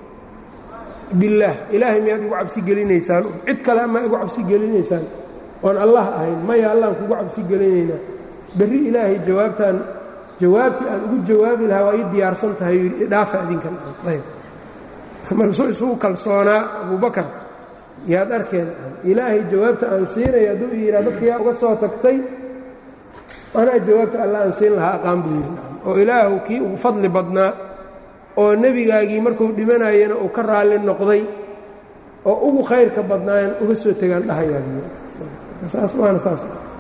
billaah ilaahay miyaad igu cabsi gelinaysaan cid kale amaa igu cabsi gelinaysaan oon allah ahayn maya allaan kugu cabsi gelinaynaa berri ilaahay jawaabtaan jawaabtii aan ugu jawaabi lahaa waa ii diyaarsan tahay dhaafa adinkan ayb markasuu isugu kalsoonaa abubakar yaad arkeen ilaahay jawaabta aan siinaya hadduu yidhaa dadka yaa uga soo tagtay anaa jawaabta alla aan siin lahaa aqaan buu yidhi oo ilaahu kii ugu fadli badnaa oo nebigaagii markuu dhimanayana uu ka raalli noqday oo ugu khayrka badnaayan uga soo tegaan dhahayaabsaas saas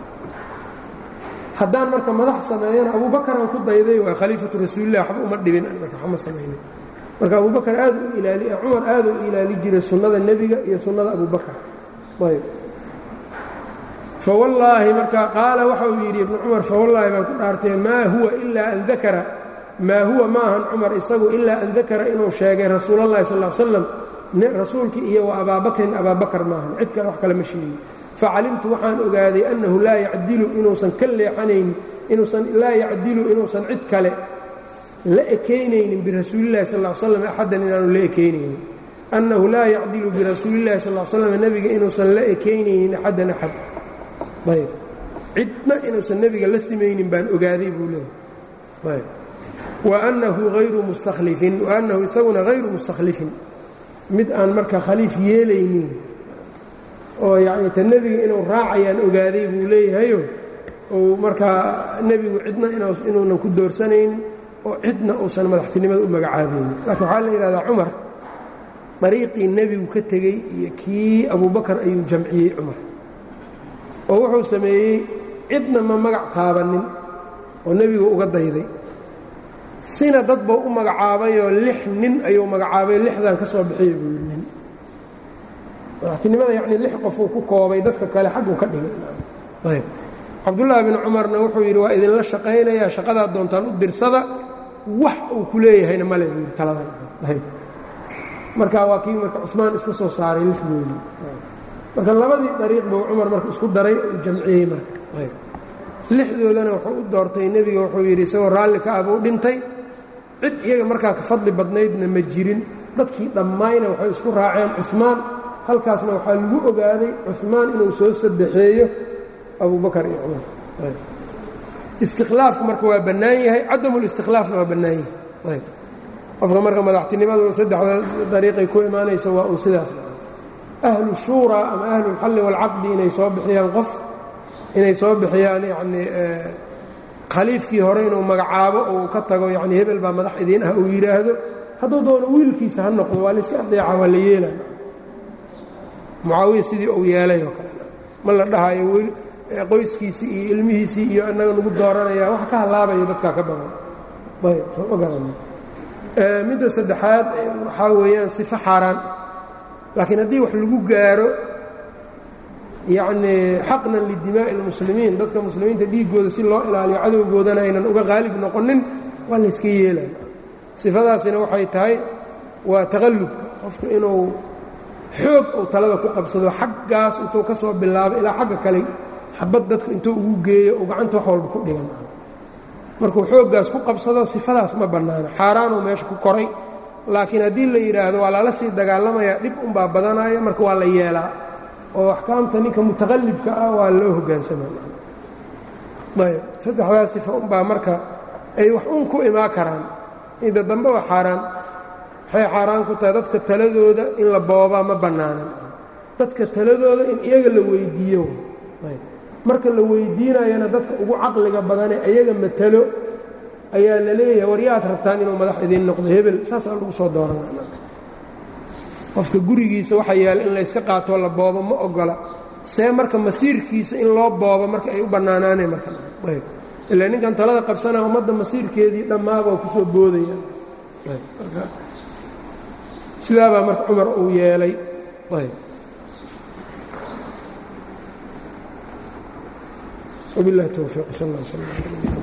haddaan marka madax sameeyana abuubakaraan ku dayday waa khaliifatu rasuulilah waxba uma dhibin marka waxma samaynin marka abubakar aad u ilaali cumar aad u ilaali jiray sunnada nebiga iyo sunnada abubakar ayb fawallaahi marka qaala waxa uu yidhi ibnu cumar fawallaahi baan ku dhaartay maa huwa ilaa an dakara maa huwa ma ahan cumar isagu ilaa an dakara inuu sheegay rasuulallahi sal l slam rasuulkii iyo wa abaabakrin abaabakar maahan cid kale wax kale ma sheegin facalimtu waxaan ogaaday annahu laa yacdilu inuusan ka leexanayn inuusan laa yacdilu inuusan cid kale la ekaynaynin birasuulillahi sal l slam axaddan inaanu la ekaynaynin annahu laa yacdilu birasuulillahi sal l slam nebiga inuusan la ekaynaynin axaddan axad ayb cidna inuusan nebiga la simaynin baan ogaaday buu leehay ayb wa annahu hayru mustakhlifin wa annahu isaguna hayru mustakhlifin mid aan marka khaliif yeelaynin oo yacni ta nebiga inuu raacayaan ogaaday buu leeyahayo ou markaa nebigu cidna inuunan ku doorsanaynin oo cidna uusan madaxtinimada u magacaabaynin laakiin waxaa la yidhahdaa cumar dariiqii nebigu ka tegey iyo kii abubakar ayuu jamciyey cumar oo wuxuu sameeyey cidna ma magac taabannin oo nebigu uga dayday sina dad buu u magacaabayoo lix nin ayuu magacaabay lixdan ka soo bixiyey buu yidhi nin madaxtinimada yacnii lix qofuu ku koobay dadka kale xagguu ka dhigay ayb cabdullaahi bin cumarna wuxuu yidhi waa idinla shaqaynayaa shaqadaad doontaan u dirsada wax uu ku leeyahayna male buu yidhi taladan ayb marka waa kii marka cusmaan iska soo saaray lixdoodii marka labadii dariiq buu cumar marka isku daray uu jamciyey marka ayb lixdoodana wuxuu u doortay nebiga wuxuu yidhi isagoo raalli ka ah buu dhintay cid iyaga markaa ka fadli badnaydna ma jirin dadkii dhammayna waxay isku raaceen cumaan halkaasna waxaa lagu ogaaday cumaan inuu soo saddexeeyo abubakar iyo cumar istikhlaafku marka waa bannaan yahay cadamulistikhlaafna waa bannaan yahay qofka marka madaxtinimadu saddexda dariiqay ku imaanaysa waa un sidaas ahlu shuuraa ama ahlulxalli waalcaqdi inay soo bixiyaan qof inay soo bixiyaan yacnii khaliifkii hore inuu magacaabo uu ka tago yacnii hebel baa madax idiin ah uu yidhaahdo hadduu doono wiilkiisa ha noqdo waa layska adeeca waa la yeelaya mucaawiya sidii uu yeelay oo kale ma la dhahayo weli qoyskiisii iyo ilmihiisii iyo annaga nagu dooranaya wax ka hallaabayo dadkaa ka badan ayb soo ma garana midda saddexaad waxaa weeyaan sifo xaaraan laakiin haddii wax lagu gaaro yacnii xaqnan lidimaa'i اlmuslimiin dadka muslimiinta dhiiggooda si loo ilaaliyo cadowgoodana aynan uga qaalib noqonin waa layska yeelaya sifadaasina waxay tahay waa taqallubka qofku inuu xoog uu talada ku qabsado xaggaas intuu ka soo bilaabo ilaa xagga kale xabad dadka intuu ugu geeyo uu gacanta wax walba ku dhigan markuu xooggaas ku qabsado sifadaas ma bannaana xaaraanuu meesha ku koray laakiin haddii la yidhaahdo waa lala sii dagaalamayaa dhib unbaa badanaya marka waa la yeelaa oo axkaamta ninka mutaqallibka ah waa loo hoggaansamayb saddexdaas sifa unbaa marka ay wax un ku imaan karaan ida dambe waa xaaraan waxay xaaraan ku tahay dadka taladooda in la boobaa ma bannaanan dadka taladooda in iyaga la weyddiiyo marka la weyddiinayana dadka ugu caqliga badane iyaga matalo ayaa la leeyahay war yaad rabtaan inuu madax idiin noqdo hebel saasaa lagu soo dooranaa qofka gurigiisa waxa yaala in layska qaatoo la boobo ma ogola see marka masiirkiisa in loo boobo marka ay u bannaanaaneen marka ilaa ninkan talada qabsanaa ummadda masiirkeedii dhammaabaa ku soo boodaya sidaabaa marka cumar uu yeelay وبالله التوفيق صلى الله عليه وسلم